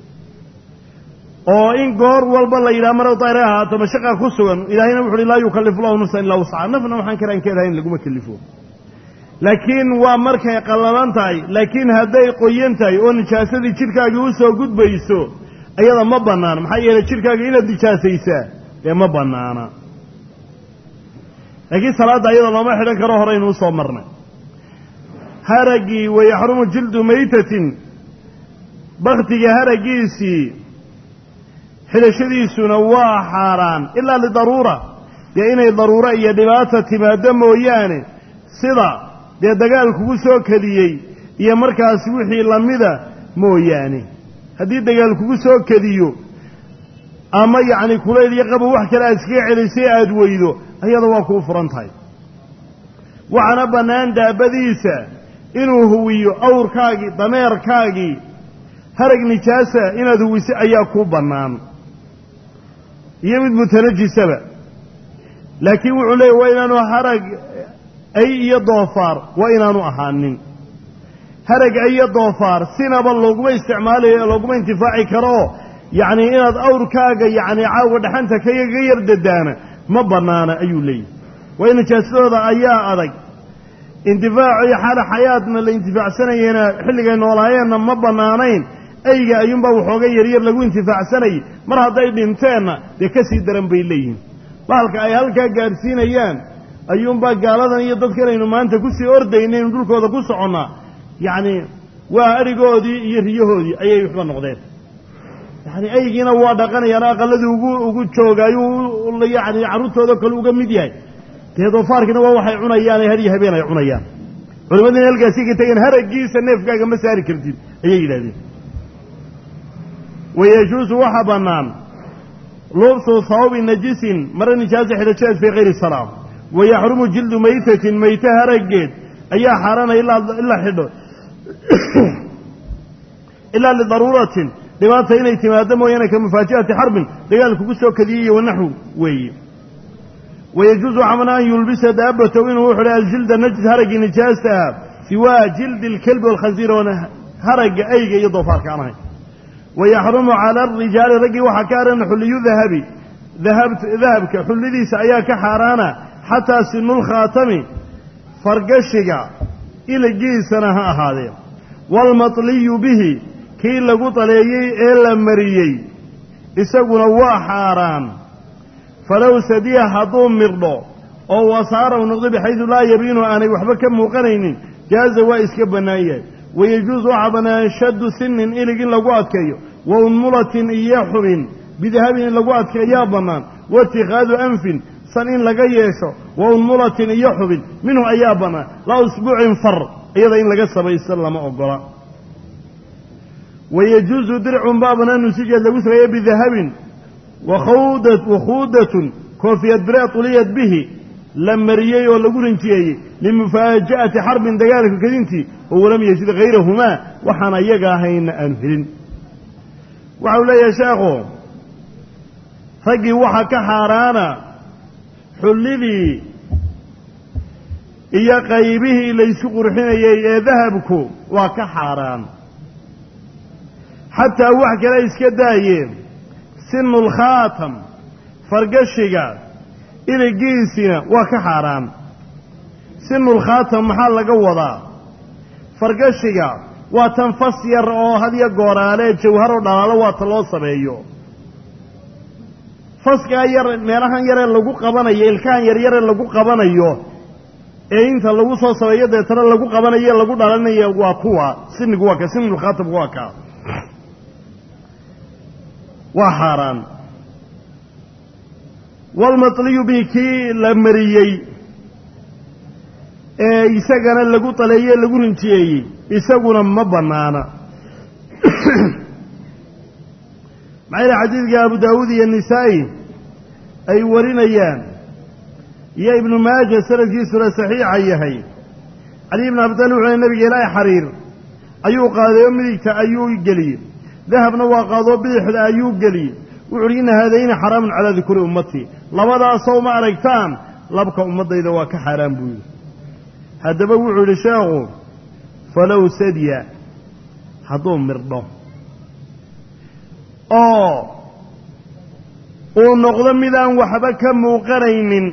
oo in goor walba la yidhaha marad daahir ay ahaato mashaqa ku sugan ilaahayna wuxu uhi laa yukallifu llahu nafsan illaa wuscaha nafna waxaan karaan ka ilahayn laguma kellifo laakiin waa markay qallalan tahay laakiin hadday qoyan tahay oo nijaasadii jidhkaagii u soo gudbayso ayada ma bannaana maxaa yeelay jidhkaaga inaad nijaasaysaa dee ma bannaana laakiin salaadda ayada looma xidhan karo horeynu usoo marnay haraggii wayaxrumu jildu maytatin baktiga haraggiisii xidhashadiisuna waa xaaraan ilaa lidaruura dee inay daruuro iyo dhibaata timaaddo mooyaane sida dee dagaal kugu soo kadiyey iyo markaas wixii lamida mooyaane haddii dagaal kugu soo kadiyo ama yacni kulayl iyo qabo wax kale aad iskaga celisay aada weydo ayada waa kuu furan tahay waxaana bannaan daabadiisa inuu huwiyo awrkaagii dameerkaagii harag nijaasa inaad huwiso ayaa kuu bannaan iyo mid mutanajisaba laakiin wuxuu leeyay waa inaanu harag ay iyo doofaar waa inaanu ahaanin harag ay iyo doofaar sinaba looguma isticmaalayo looguma intifaaci karo oo yacnii inaad awrkaaga yacni caawa dhaxanta kaga yar dadaana ma bannaana ayuu leeyahy waayo nijaasadooda ayaa adag intifaaco iyo xaala xayaadna la intifaacsanayena xilligay noolaayeenna ma bannaanayn ayga ayuunbaa waxooga yaryar lagu intifaacsanayay mar hadday dhinteenna dee ka sii daran bay leeyihiin bahalka ay halkaa gaadhsiinayaan ayuunbaa gaaladan iyo dadkan aynu maanta kusii ordaynaynu dhulkooda ku soconnaa yacni waa adhigoodii iyo riyahoodii ayay waxba noqdeen yacni aygiina waa dhaqanayaan aqaladii ugu ugu jooga ayuu yacni carruurtooda kale uga mid yahay dee doofaarkiina waa waxay cunayaane har iyo habeen ay cunayaan culimadiina halkaasi ka tegeen haraggiisa neefkaaga ma saari kartid ayay yidhahdeen wayajuusu waxaa bannaan lubsu hawbi najisin mare nijaasa xidhajadeed fii kayri salaam wayaxrumu jildu maytatin mayte haraggeed ayaa xaaraanaya ilaa xidho ilaa lidaruuratin dhibaata inay timaado mooyaane ka mufaaji'ati xarbin dagaal kugu soo kadiyey iyo wanaxwu weeye wayajuusu waxaa bannaan an yulbisa daabatow inuu u xidhay aljilda najis haraggii nijaasta ah siwaa jildi alkelbi walkhansiir oona haragga ayga iyo doofaarka aan ahayn wayaxrumu cala arijaali raggii waxaa ka haran xulliyu dahabi dahabka xullidiisa ayaa ka xaaraana xataa sinulkhaatami fargashiga iligiisana ha ahaadee waalmatliyu bihi kii lagu taleeyey ee la mariyey isaguna waa xaaraan falow sadiya hadduu mirdho oo wasaara u noqdo bixaydu laa yabiinu aanay waxba ka muuqanaynin jaaza waa iska bannaan yahay wayajuusu waxaa bannaan shaddu sinin ilig in lagu adkeeyo wa unmulatin iyo xubin bidahabin in lagu adkeeyaa bannaan wa itikhaadu anfin san in laga yeesho wa unmulatin iyo xubin minhu ayaa bannaan laa usbuucin far iyada in laga samaysto lama ogola wayajuusu dircun baa bannaan nusijeed lagu sameeye bidahabin wakhuudatun koofiyad biree tuliyad bihi la mariyey oo lagu rinjiyeeyey limufaaja'ati xarbin dagaalka kadintii oo walam yajid hayrahumaa waxaan ayaga ahayna aanu helin waxau leeyahay sheekhu raggii waxaa ka xaaraana xullidii iyo qaybihii laysku qurxinayey ee dahabku waa ka xaaraan xataa wax kale iska daayeen sinu lkhaatam fargashiga iligiisina waa ka xaaraan sinulkhaatam maxaa laga wadaa fargashiga waa tan fas yar oo hadyo gooraale jawharo dhalaalo waata loo sameeyo faskaa yar meelahan yaree lagu qabanayo ilkahan yaryaree lagu qabanayo ee inta lagu soo sameeyo deetana lagu qabanayo lagu dhalanayo waa kuwa sinigu waa ka sinulkhaatamku waa kaa waa xaaraan walmatliyu bihi kii la mariyey ee isagana lagu taleeyey lagu rinjiyeeyey isaguna ma bannaana maxaa yidhi xadiidka abu daawuud iyo nisaa'i ay warinayaan iyo ibnu maaja sanadkiisuna saxiixa yahay cali ibn abi talib wuxuu nabiga ilaahay xariir ayuu qaaday oo midigta ayuu geliyey dahabna waa qaadoo bidixda ayuu geliyey wuxu uhi inna haadayni xaraamun calaa dukuri ummatii labadaasoo ma aragtaan labka ummaddayda waa ka xaaraan buu yidhi haddaba wuxuu yidhi sheekhu falow sadya hadduu mirdho oo uu noqdo midaan waxba ka muuqanaynin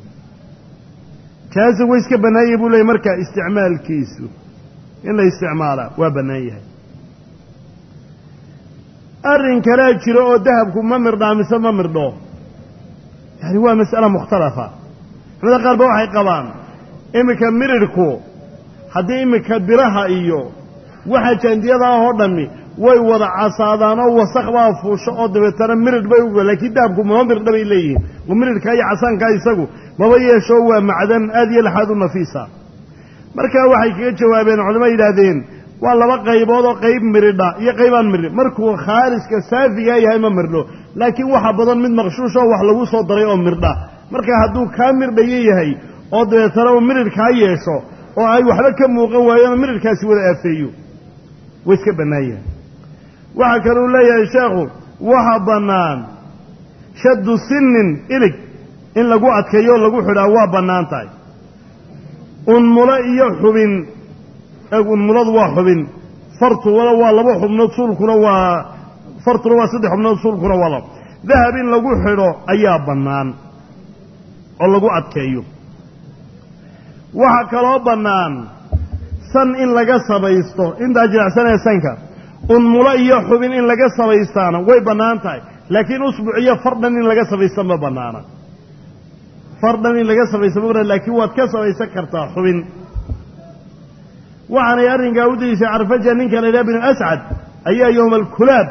kaasi way iska bannaanyay buu leeyay markaa isticmaalkiisu in la isticmaalaa waa bannaan yahay arrin kalea jiro oo dahabku ma mirdhaa mise ma mirdho yani waa mas'ala mukhtalafa culamada qaar ba waxay qabaan iminka mirirhku haddii iminka biraha iyo waxa jaandiyada ah oo dhammi way wada casaadaan oo wasaq baa fuusho oo dabeetana miridh bay u laakiin dahabku mama mirdha bay leeyihiin oo miridhkaa iyo casaankaa isagu maba yeesho waa macdan aad iyo laxaad u nafiisa markaa waxay kaga jawaabeen culamo yidhaahdeen waa laba qaybood oo qayb miridha iyo qaybaan mirdhi markuu khaaliska saafigaa yahay ma mirdho laakiin waxa badan mid maqshuush oo wax lagu soo daray oo mirdha marka hadduu kaa mirdhayo yahay oo dabeetana uu miridhkaa yeesho oo ay waxba ka muuqan waayeen oo miridhkaasi wada aafeeyo way iska bannaan yahay waxaa kaluu leeyahay sheekhu waxa bannaan shaddu sinin ilig in lagu adkeeyo oo lagu xidhaa waa bannaan tahay unmulo iyo xubin unmuladu waa xubin fartuna waa laba xubnood suulkuna waa fartuna waa saddex xubnood suulkuna waa laba dahab in lagu xidho ayaa bannaan oo lagu adkeeyo waxaa kaloo bannaan san in laga samaysto intaa jilicsanee sanka unmulo iyo xubin in laga samaystaana way bannaan tahay laakiin usbuc iyo fardhan in laga samaysta ma bannaana fardhan in laga samaysta ma banaan laakiin waad ka samaysan kartaa xubin waxaanay arrinkaa u deliishay carfaja ninka la yidhaha binu ascad ayaa yowma alkulaab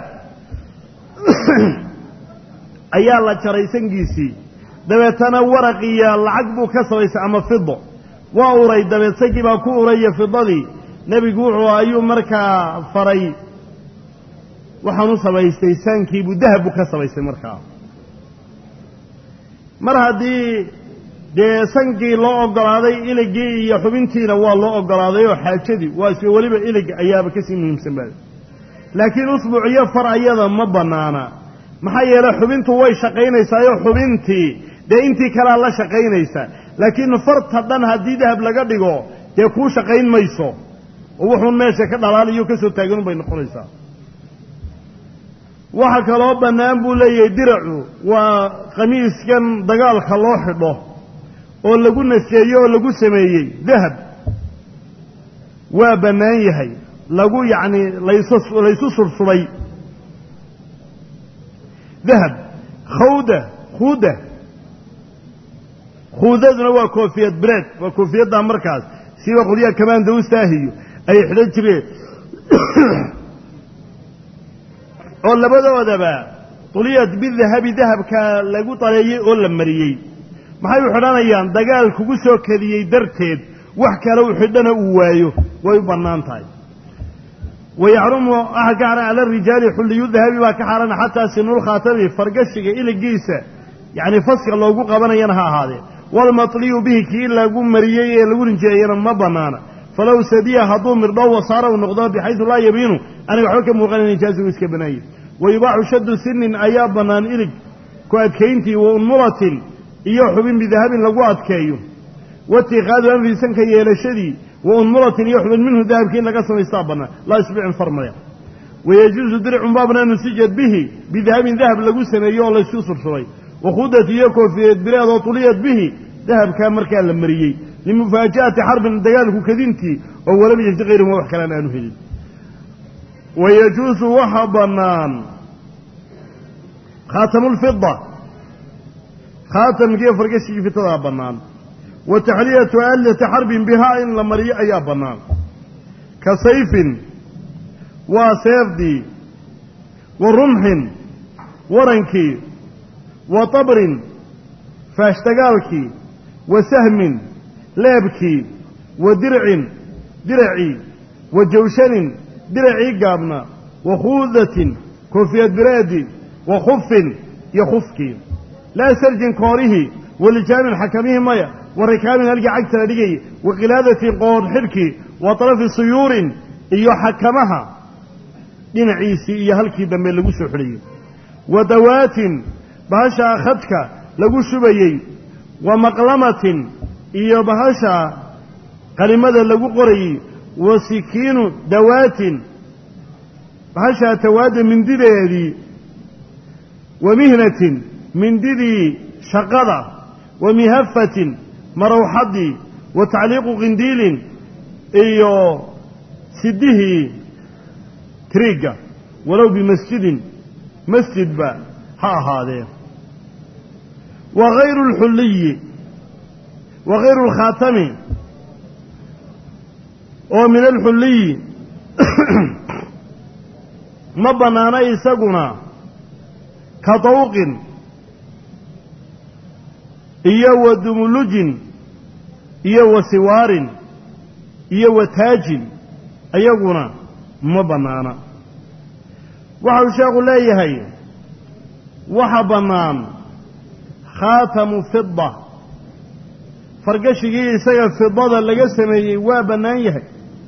ayaa la jaray sangiisii dabeetana waraq iyo lacag buu ka samaystay ama fido waa uray dabeed sankii baa ku uraya fidadii nebigu wuxuu ayuu markaa faray waxaan u samaystay saankii buu dahab buu ka samaystay markaa mar haddii dee sankii loo oggolaaday iligii iyo xubintiina waa loo oggolaaday oo xaajadii waa isla weliba ilig ayaaba kasii muhiimsan baada laakiin usbuuc iyo far ayada ma bannaana maxaa yeelay xubintu way shaqaynaysaayo xubintii dee intii kalea la shaqaynaysa laakiin farta dhan haddii dahab laga dhigo dee kuu shaqayn mayso oo wuxuun meesha ka dhalaaliyo ka soo taagan bay noqonaysaa waxa kaloo bannaan buu leeyahay diracu waa khamiiskan dagaalka loo xidho oo lagu nasjeeyo oo lagu sameeyey dahab waa bannaan yahay lagu yacni laysu laysu sursubay dahab khawda khuuda khuudaduna waa koofiyad breed waa koofiyaddaa markaas siba qolyaha kamaandawstaahiyo ay xidhan jireen oo labadoodaba tuliyad bidahabi dahabka lagu daleeyey oo la mariyey maxay u xidhanayaan dagaal kugu soo kadiyey darteed wax kale u xidhana uu waayo way u bannaan tahay wayaxrumu waxa ka xaran cala rijaali xulliyu dahabi baa ka xaarana xataa sinulkhaatami fargashiga iligiisa yacni faska loogu qabanayana ha ahaadee walmatliyu bihi kii lagu mariyey ee lagu rinjeeyana ma bannaana falow sadiya hadduu mirdho wasaara uu noqdo bixaydu laa yabiinu aniga waxba ka muuqanayn ijaazigu iska banaayey wa yubaaxu shaddu sinin ayaa bannaan ilig ku adkayntii wa unmulatin iyo xubin bidahabin lagu adkeeyo waitiqaadu anfi sanka yeelashadii wa unmulatin iyo xubin minhu dahabkii in laga samaystaa bannaan laa isbicin farmaya wayajuusu dircun baabna nusijad bihi bidahabin dahab lagu sameeyo oo laysu sursubay wakhudati iyo koofiyad bileed oo tuliyad bihi dahabkaa markaa la mariyey limufaaja'ati xarbin dagaalku kadintii oo walam yajdi kayrihuma wax kalaan aanu helin wayajuusu waxa bannaan khaatamulfida khaatamkiiyo fargashigii fitadaa bannaan wa taxliyatu aalati xarbin bihaa in la mariyo ayaa bannaan ka sayfin waa seefdii wa rumxin warankii wa tabrin faashtagaalkii wa sahmin leebkii wa dircin diracii wa jawshanin diracii gaabna wa khuudatin koofiyad bireedi wa khufin iyo khufkii laa sarjin koorihii wa lijaamin xakamihii maya wa rikaabin halkii cagta la dhigayay wa khilaadatin qoor xidhkii wa talafi suyuurin iyo xakamaha dhinaciisii iyo halkii dambe lagu soo xidhayo wa dawaatin bahashaa khadka lagu shubayey wa maqlamatin iyo bahasha qalimada lagu qorayey wa sikiinu dawaatin bahashaa tawaadda mindideedii wa mihnatin mindidii shaqada wa mihafatin marawxaddii wa tacliiqu qindiilin iyo sidihii triigga walow bimasjidin masjidba ha ahaadee wa hayru alxulliyi wa hayru alkhaatami oo min alxulliyi ma bannaana isaguna ka dawqin iyo wa dumulujin iyo wa siwaarin iyo wa taajin ayaguna ma bannaana waxau sheekhu leeyahay waxa bannaan khaatamu fida fargashigii isaga fidada laga sameeyey waa bannaan yahay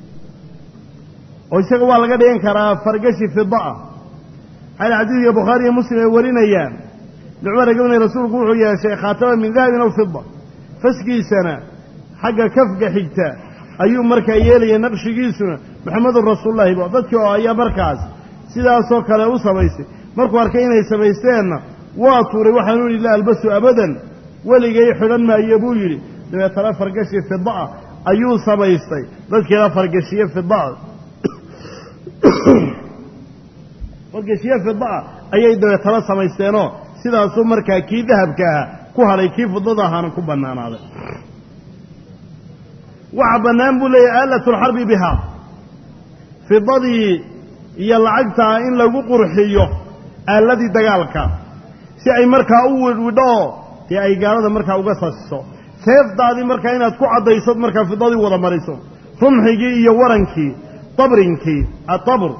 oo isaga waa laga dhigan karaa fargashi fida ah xayl xadiidka bukhaari iyo muslim ay warinayaan nicmara gabnay rasuulku wuxuu yeeshay khaatama min dahabin aw fida faskiisana xagga kafga xigta ayuu markaa yeelaya naqshigiisuna maxamedun rasuululahi ba dadkii oo ayaa markaas sidaasoo kale u samaystay markuu arkay inay samaysteenna waa tuuray waxaanu yidhi la albasu abadan weligay xidhan maayo buu yidhi dabeetana fargashi fidaah ayuu samaystay dadkiina fargashiye fidaa fargashiye fidaa ayay dabeetana samaysteenoo sidaasuu markaa kii dahabka aha ku hadhay kii fidada ahaana ku bannaanaaday waxa bannaan buu leeyahay aalatulxarbi bihaa fidadii iyo lacagtaa in lagu qurxiyo aaladii dagaalka si ay markaa u widhwidho dee ay gaalada markaa uga sasiso seefdaadii markaa inaad ku caddaysad markaa fidadii wada mariso rumxigii iyo warankii dabrinkii adabr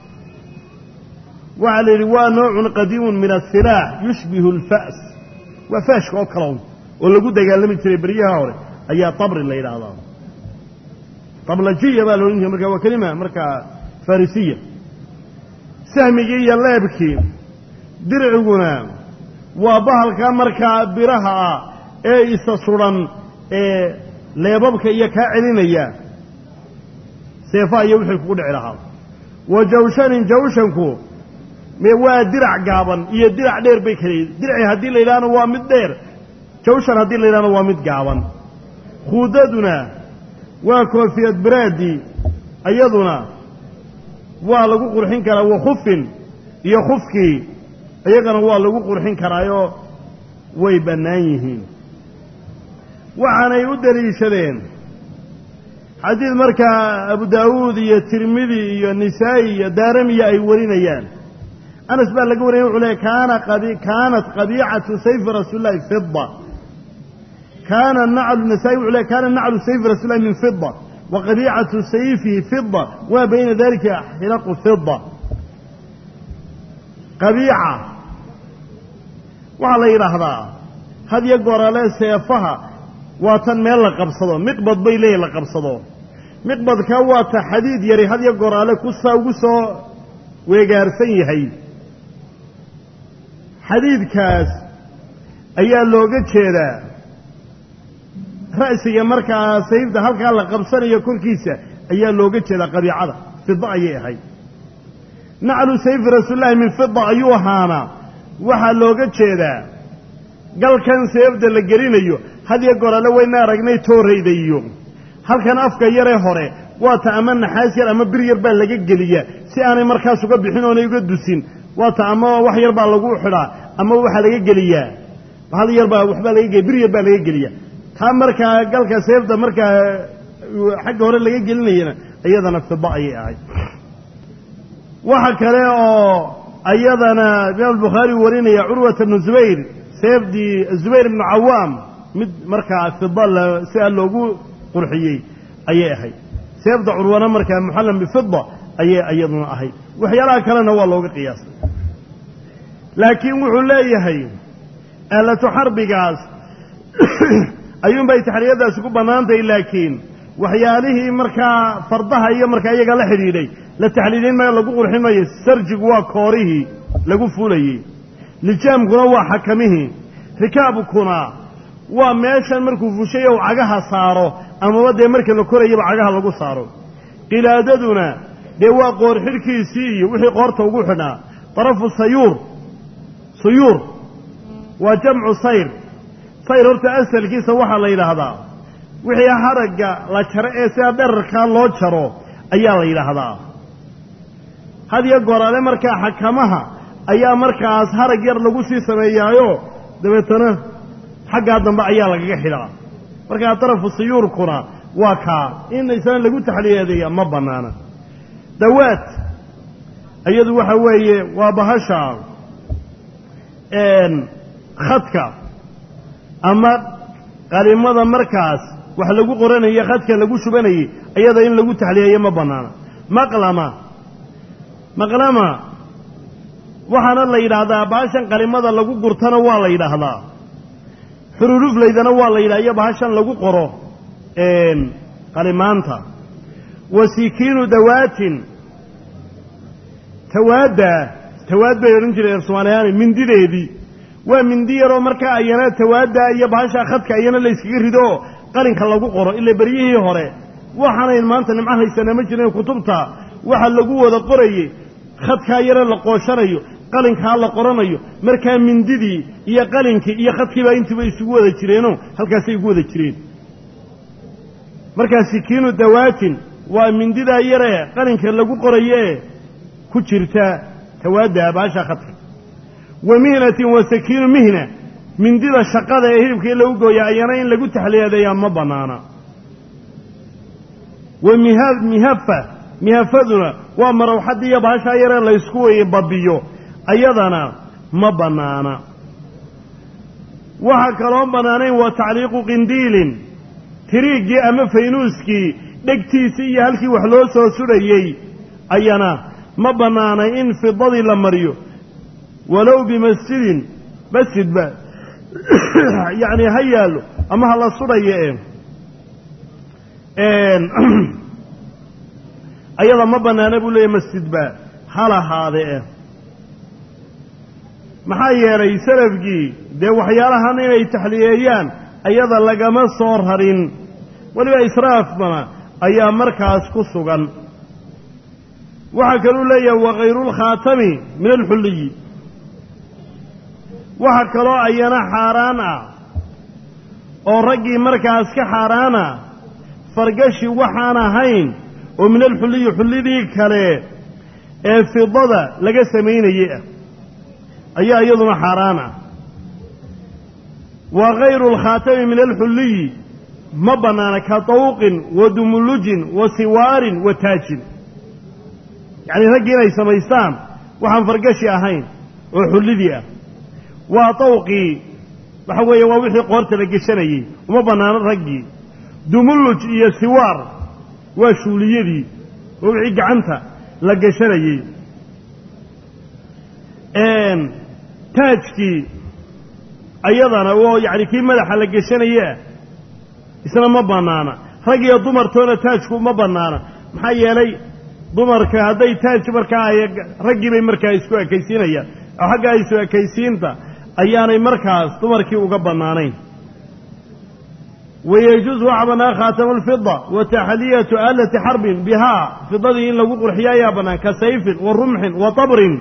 waxaa la yidhi waa noocun qadiimun min asilaax yushbihu alfa's waa faashka oo kalown oo lagu dagaalami jiray beryaha hore ayaa dabri la yidhaahdaa dablajiya baa la odhan jiray marka waa kelima markaa farisiya sahmigii iyo leebkii dirciguna waa bahalka markaa biraha ah ee isa sudan ee leebabka iyo kaa celinaya seefaha iyo wixii kugu dhici lahaa wa jawshanin jawshanku waa dirac gaaban iyo dirac dheer bay kala yihin dirci haddii la yidhahna waa mid dheer jawshan haddii la yidhahna waa mid gaaban khuudaduna waa koofiyad biraadii iyaduna waa lagu qurxin karaa wa khufin iyo khufkii iyagana waa lagu qurxin karaayoo way bannaan yihiin waxaanay u deliishadeen xadiid markaa abu daawuud iyo tirmidi iyo nisaa'i iyo daaramiya ay warinayaan anas baa laga wariyay wuxuu leey kaana kaanat qabiicatu sayfi rasuuli llahi fida kaana naclu nasaa-i wuxuu leey kaana naclu sayfi rasuuli llahi min fida wa qabiicatu sayfihi fida waa bayna dalika xilaqu fida qabiica waxaa la yidhaahdaa had yo goorale seefaha waa tan meel la qabsado miqbad bay leeyihin la qabsado miqbadka waa ta xadiid yari had yo goraale kusaa ugu soo weegaarsan yahay xadiidkaas ayaa looga jeedaa ra'siga markaa sayfda halkaa la qabsanayo korkiisa ayaa looga jeedaa qabiicada fida ayay ahayd naclu sayfi rasuulillahi min fida ayuu ahaanaa waxaa looga jeedaa galkan seefda la gelinayo had yo goraale wayna aragnay toorayda iyo halkan afka yaree hore waata ama naxaas yar ama bir yar baa laga geliyaa si aanay markaas uga bixin oonay uga dusin waata ama wax yar baa lagu xidhaa ama waxaa laga geliyaa hal yar baa waxbaa laga geliya bir yar baa laga geliya taa markaa galka seefda markaa xagga hore laga gelinayana iyadana fida ayay ahayd waxa kale oo iyadana imaam albukhaari warinaya curwata bnu zubayr seefdii zubayr ibnu cawaam mid markaa fida sidaa loogu qurxiyey ayay ahayd seefda curwana markaa muxallam bifida ayay iyaduna ahayd waxyaalaha kalena waa looga qiyaasay laakiin wuxuu leeyahay aalatu xarbigaas ayuunbay taxriyadaasi ku bannaantahay laakiin waxyaalihii markaa fardaha iyo markaa iyaga la xidhiidhay la taxliilin ma lagu qurxin mayo sarjigu waa koorihii lagu fulayey lijaamkuna waa xakamihii rikaabkuna waa meeshan markuu fushay ou cagaha saaro amaba dee marka la korayaba cagaha lagu saaro qilaadaduna dee waa qoor xidhkiisii iyo wixii qoorta ugu xidhnaa darafu sayuur suyuur waa jamcu sayr sayr horta asalkiisa waxaa la yidhaahdaa wixii haragga la jaro ee sidaa dherarkaa loo jaro ayaa la yidhaahdaa had iyo goraale markaa xakamaha ayaa markaas harag yar lagu sii sameeyaayo dabeetana xaggaa dambe ayaa lagaga xidhaa markaa darafu siyuurkuna waa kaa in isna lagu taxliyadeeya ma bannaana dawaad iyadu waxa weeye waa bahasha khadka ama qalimada markaas wax lagu qoranaya khadka lagu shubanayay iyada in lagu taxliyeeyo ma bannaana maqlama maqlama waxaana la yidhaahdaa bahashan qalimada lagu gurtana waa la yidhaahdaa xururuflaydana waa la yidhaha iyo bahashan lagu qoro qalimaanta wa sikiinu dawaatin tawaadda tawaad bay odhan jireen soomaaliyaani mindideedii waa mindi yaroo markaa ayana tawaadda iyo bahashaa khadka ayana la yskaga rido oo qalinka lagu qoro ila beryihii hore waxaanayn maanta nimco haysana ma jirin kutubta waxa lagu wada qorayey khadkaa yare la qooshanayo qalinkaa la qoranayo markaa mindidii iyo qalinkii iyo khadkiibaa intiiba isugu wada jireenoo halkaasay ugu wada jireen markaa sikiinu dawaatin waa mindidaa yaree qalinka lagu qorayoe ku jirta tawaadda baasha khadka wa mihnatin wa sakiinu mihna mindida shaqada ee hilibka in lagu gooya ayana in lagu taxliyadeeyaa ma bannaana wa miha mihafa mihafaduna waa marawxadii iyo baashaa yaree laysku weye babiyo ayadana ma bannaana waxaa kaloon bannaanayn waa tacliiqu qindiilin tiriiggii ama faynuuskii dhegtiisii iyo halkii wax loo soo sudhayey ayana ma bannaanay in fidadii la mariyo walow bimasjidin masjidba yacni ha yaallo ama ha la sudhayo e ayada ma bannaana buu leeyahy masjidba ha lahaade eh maxaa yeelay salafkii dee waxyaalahan inay taxliyeeyaan ayada lagama soo rarin weliba israafbana ayaa markaas ku sugan waxaa kaluu leeyahay wakayruulkhaatami min alxulliyi waxa kaloo ayana xaaraan ah oo raggii markaas ka xaaraana fargashi waxaan ahayn oo min alxulliyi xullidii kale ee fidada laga samaynayey ah ayaa iyaduna xaaraan ah wa kayru alkhaatami min alxulliyi ma bannaana ka tawqin wa dumulujin wa siwaarin wa taajin yacnii raggii inay samaystaan waxaan fargashi ahayn oo xullidii ah waa tawqii waxa weeye waa wixii qoorta la geshanayey uma bannaano raggii dumuluj iyo siwaar waa shuuliyadii waa wixii gacanta la geshanayey taajkii ayadana oo yacni kii madaxa la geshanayea isna ma bannaana rag iyo dumartoona taajku ma bannaana maxaa yeelay dumarka hadday taaj markaa ay raggii bay markaa isku ekaysiinayaan oo xagga isu ekaysiinta ayaanay markaas dumarkii uga bannaanayn wayejuusu waxa bannaan khaatamu alfida wa taxliyatu aalati xarbin bihaa fidadii in lagu qurxiyo ayaa bannaan ka sayfin wa rumxin wa tabrin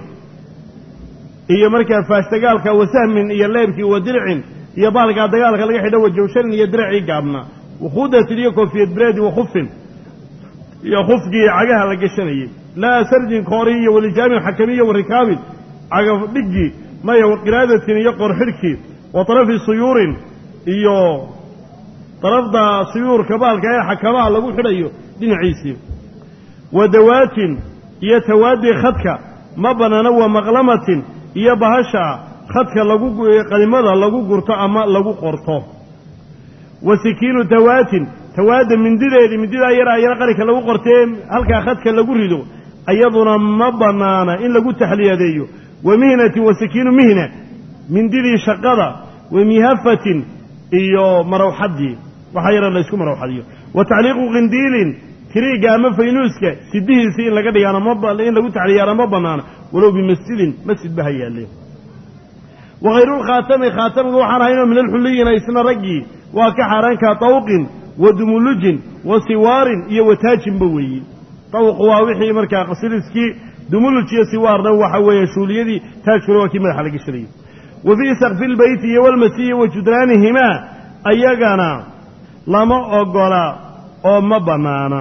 iyo markaa faashtagaalka wa sahmin iyo leebkii wa dircin iyo baalkaa dagaalka laga xidho wa jawsharin iyo diracii gaabna wakhudatin iyo koofiyad bireedi wa khufin iyo khufkii cagaha la geshanayey laa sarjin koori iyo walijaamin xakamiyo wa rikaabin cagaf dhiggii maya wa qiraadatin iyo qorxidhkii wa tarafi suyuurin iyo darafda suyuurka baalka ee xakamaha lagu xidhayo dhinaciisii wa dawaatin iyo tawaadii khadka ma bannaana wa maqlamatin iyo bahasha khadka lagu qalimada lagu gurto ama lagu qorto wa sikiinu tawaatin tawaadda mindideedii mindidaa yara ayana qalinka lagu qortee halkaa khadka lagu rido ayaduna ma bannaana in lagu taxliyadeeyo wa mihnatin wa sikiinu mihna mindidii shaqada wa mihafatin iyo marawxaddii waxaa yara laysku marawxadiyo wa tacliiqu qindiilin tiriigga ama faynuuska sidihiisii in laga dhigaana in lagu taxliyaana ma bannaana walow bimasjidin masjid ba ha yaalle wa khayrulkhaatami khaatamiga waxaan ahaynoo min alxulliyina isna raggii waa ka xaaraanka tawqin wa dumulujin wa siwaarin iyo wataajinba weeye tawqu waa wixii markaa qasiliskii dumuluj iyo siwaarna waxa weeye shuuliyadii taajkuna waa kii madaxa la geshanayay wa fii sakfi lbeyti iyo walmasiihi wa judraanihimaa ayagana lama ogola oo ma bannaana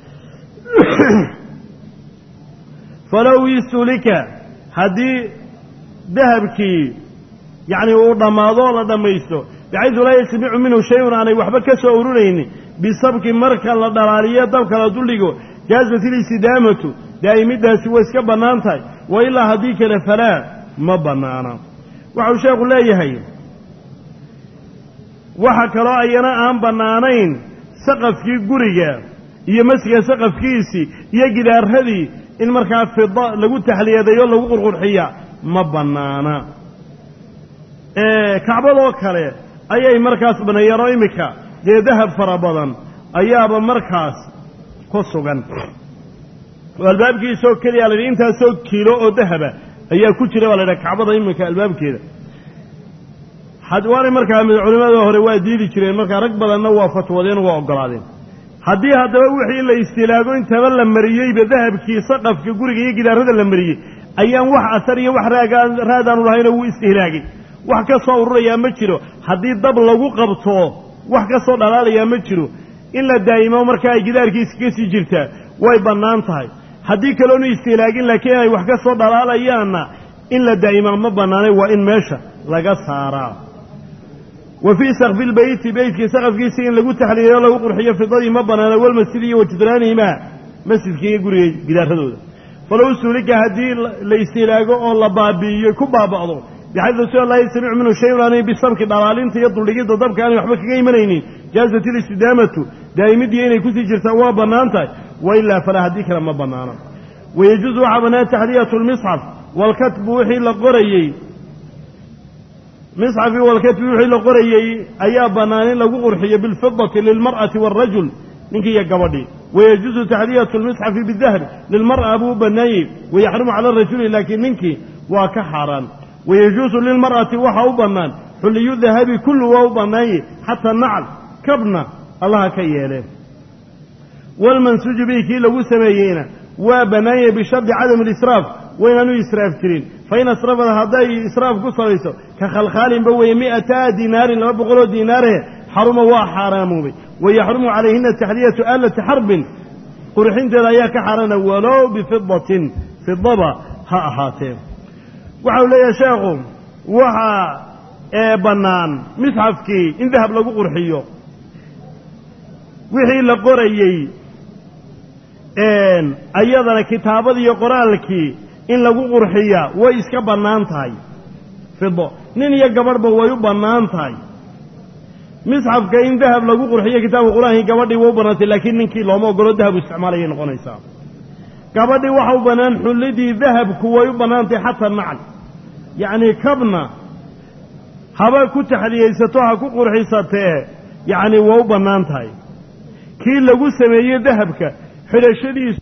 falow istulika haddii dahabkii yacni uu dhammaado oo la dhammaysto bixaydu laa yasmicu minhu shay-un aanay waxba ka soo ururaynin bisabki marka la dhalaaliyo dabka la duldhigo jaazat ilistidaamatu daa'imiddaasi way iska bannaan tahay wa ilaa haddii kale falaa ma bannaana waxau sheekhu leeyahay waxa kaloo ayana aan bannaanayn saqafkii guriga iyo masjidka saqafkiisii iyo gidaaradii in markaa fida lagu taxliyadeeyo lagu qurqurxiya ma bannaana kacbadoo kale ayay markaas banneeyeen oo iminka dee dahab fara badan ayaaba markaas ku sugan oo albaabkiisoo keliya la yidhi intaasoo kiilo oo dahaba ayaa ku jira baa la yidhaha kacbada iminka albaabkeeda waanay markaa culimada hore waa diidi jireen markaa rag badanna waa fatwadeen waa ogolaadeen haddii haddaba wixii la istilaago intaba la mariyeyba dahabkii saqafka guriga iyo gidaarada la mariyey ayaan wax asar iyo wax raadaanu lahaynoo wuu istihlaagay wax ka soo ururayaa ma jiro haddii dab lagu qabto wax ka soo dhalaalayaa ma jiro in la daa'imo markaa ay gidaarkiisa ka sii jirtaa way bannaan tahay haddii kaloonu istihlaagin laakiin ay wax ka soo dhalaalayaanna in la daa'imaa ma bannaanay waa in meesha laga saaraa wa fii sakfi lbeyti beytkii saqafkiisa in lagu taxliiliyo lagu qurxiyo fidadii ma bannaana walmasjid iyo wajidraanihimaa masjidka iyo guriga gidaaradooda falow suulika haddii la istiilaago oo la baabi'iyo ku baaba'do bixaydu sida laa yastamicu minhu shayun aanay bisabki dhalaalinta iyo duldhigidda dabka aanay waxba kaga imanaynin jaazat ilistidaamatu daa'imiddii inay kusii jirtaa waa bannaan tahay wa ilaa falaa haddii kale ma bannaano wayajuusu waxaa bannaan taxliyatu lmisxaf walkatbu wixii la qorayey misxafii walkatbi wixii la qorayey ayaa bannaan in lagu qurxiyo bilfidati lilmar'ati waalrajul ninkii iyo gabadhii wayajuusu taxliyatu lmisxafi bidahabi lilmar'a buu u bannaanyey wayaxrumu cala arajuli laakiin ninkii waa ka xaaraan wayajuusu lilmar'ati waxaa u bannaan xulliyu dahabi kullu waa u bannaanyey xataa nacal kabna allaha ka yeelee walmansuuju bihi kii lagu sameeyeyna waa bannaanyey bishardi cadami alisraaf waynaanu israaf jirin fain asrafada hadday israaf ku salayso ka khalkhaalinba weeye mi'ataa dinaarin laba boqoloo diinaarhe xaruma waa xaaraamoobay wayaxrumu calayhina taxliyatu aalati xarbin qurxinteeda ayaa ka xaaraana walow bifidatin fidaba ha ahaatee waxau leeyahay sheekhu waxaa ee bannaan misxafkii in dahab lagu qurxiyo wixii la qorayey ayadana kitaabadiiyo qoraalkii in lagu qurxiyaa way iska bannaan tahay fido nin iyo gabadhba way u bannaan tahay misxafka in dahab lagu qurxiyo kitaabka qur-aankii gabadhii way u bannaantay laakiin ninkii looma ogolo dahabu isticmaalayay noqonaysaa gabadhii waxa u bannaan xullidii dahabku way u bannaantay xataa nacal yacnii kabna haba ku taxliyaysato ha ku qurxisatee yacnii waa u bannaan tahay kii lagu sameeyey dahabka xidhashadiisu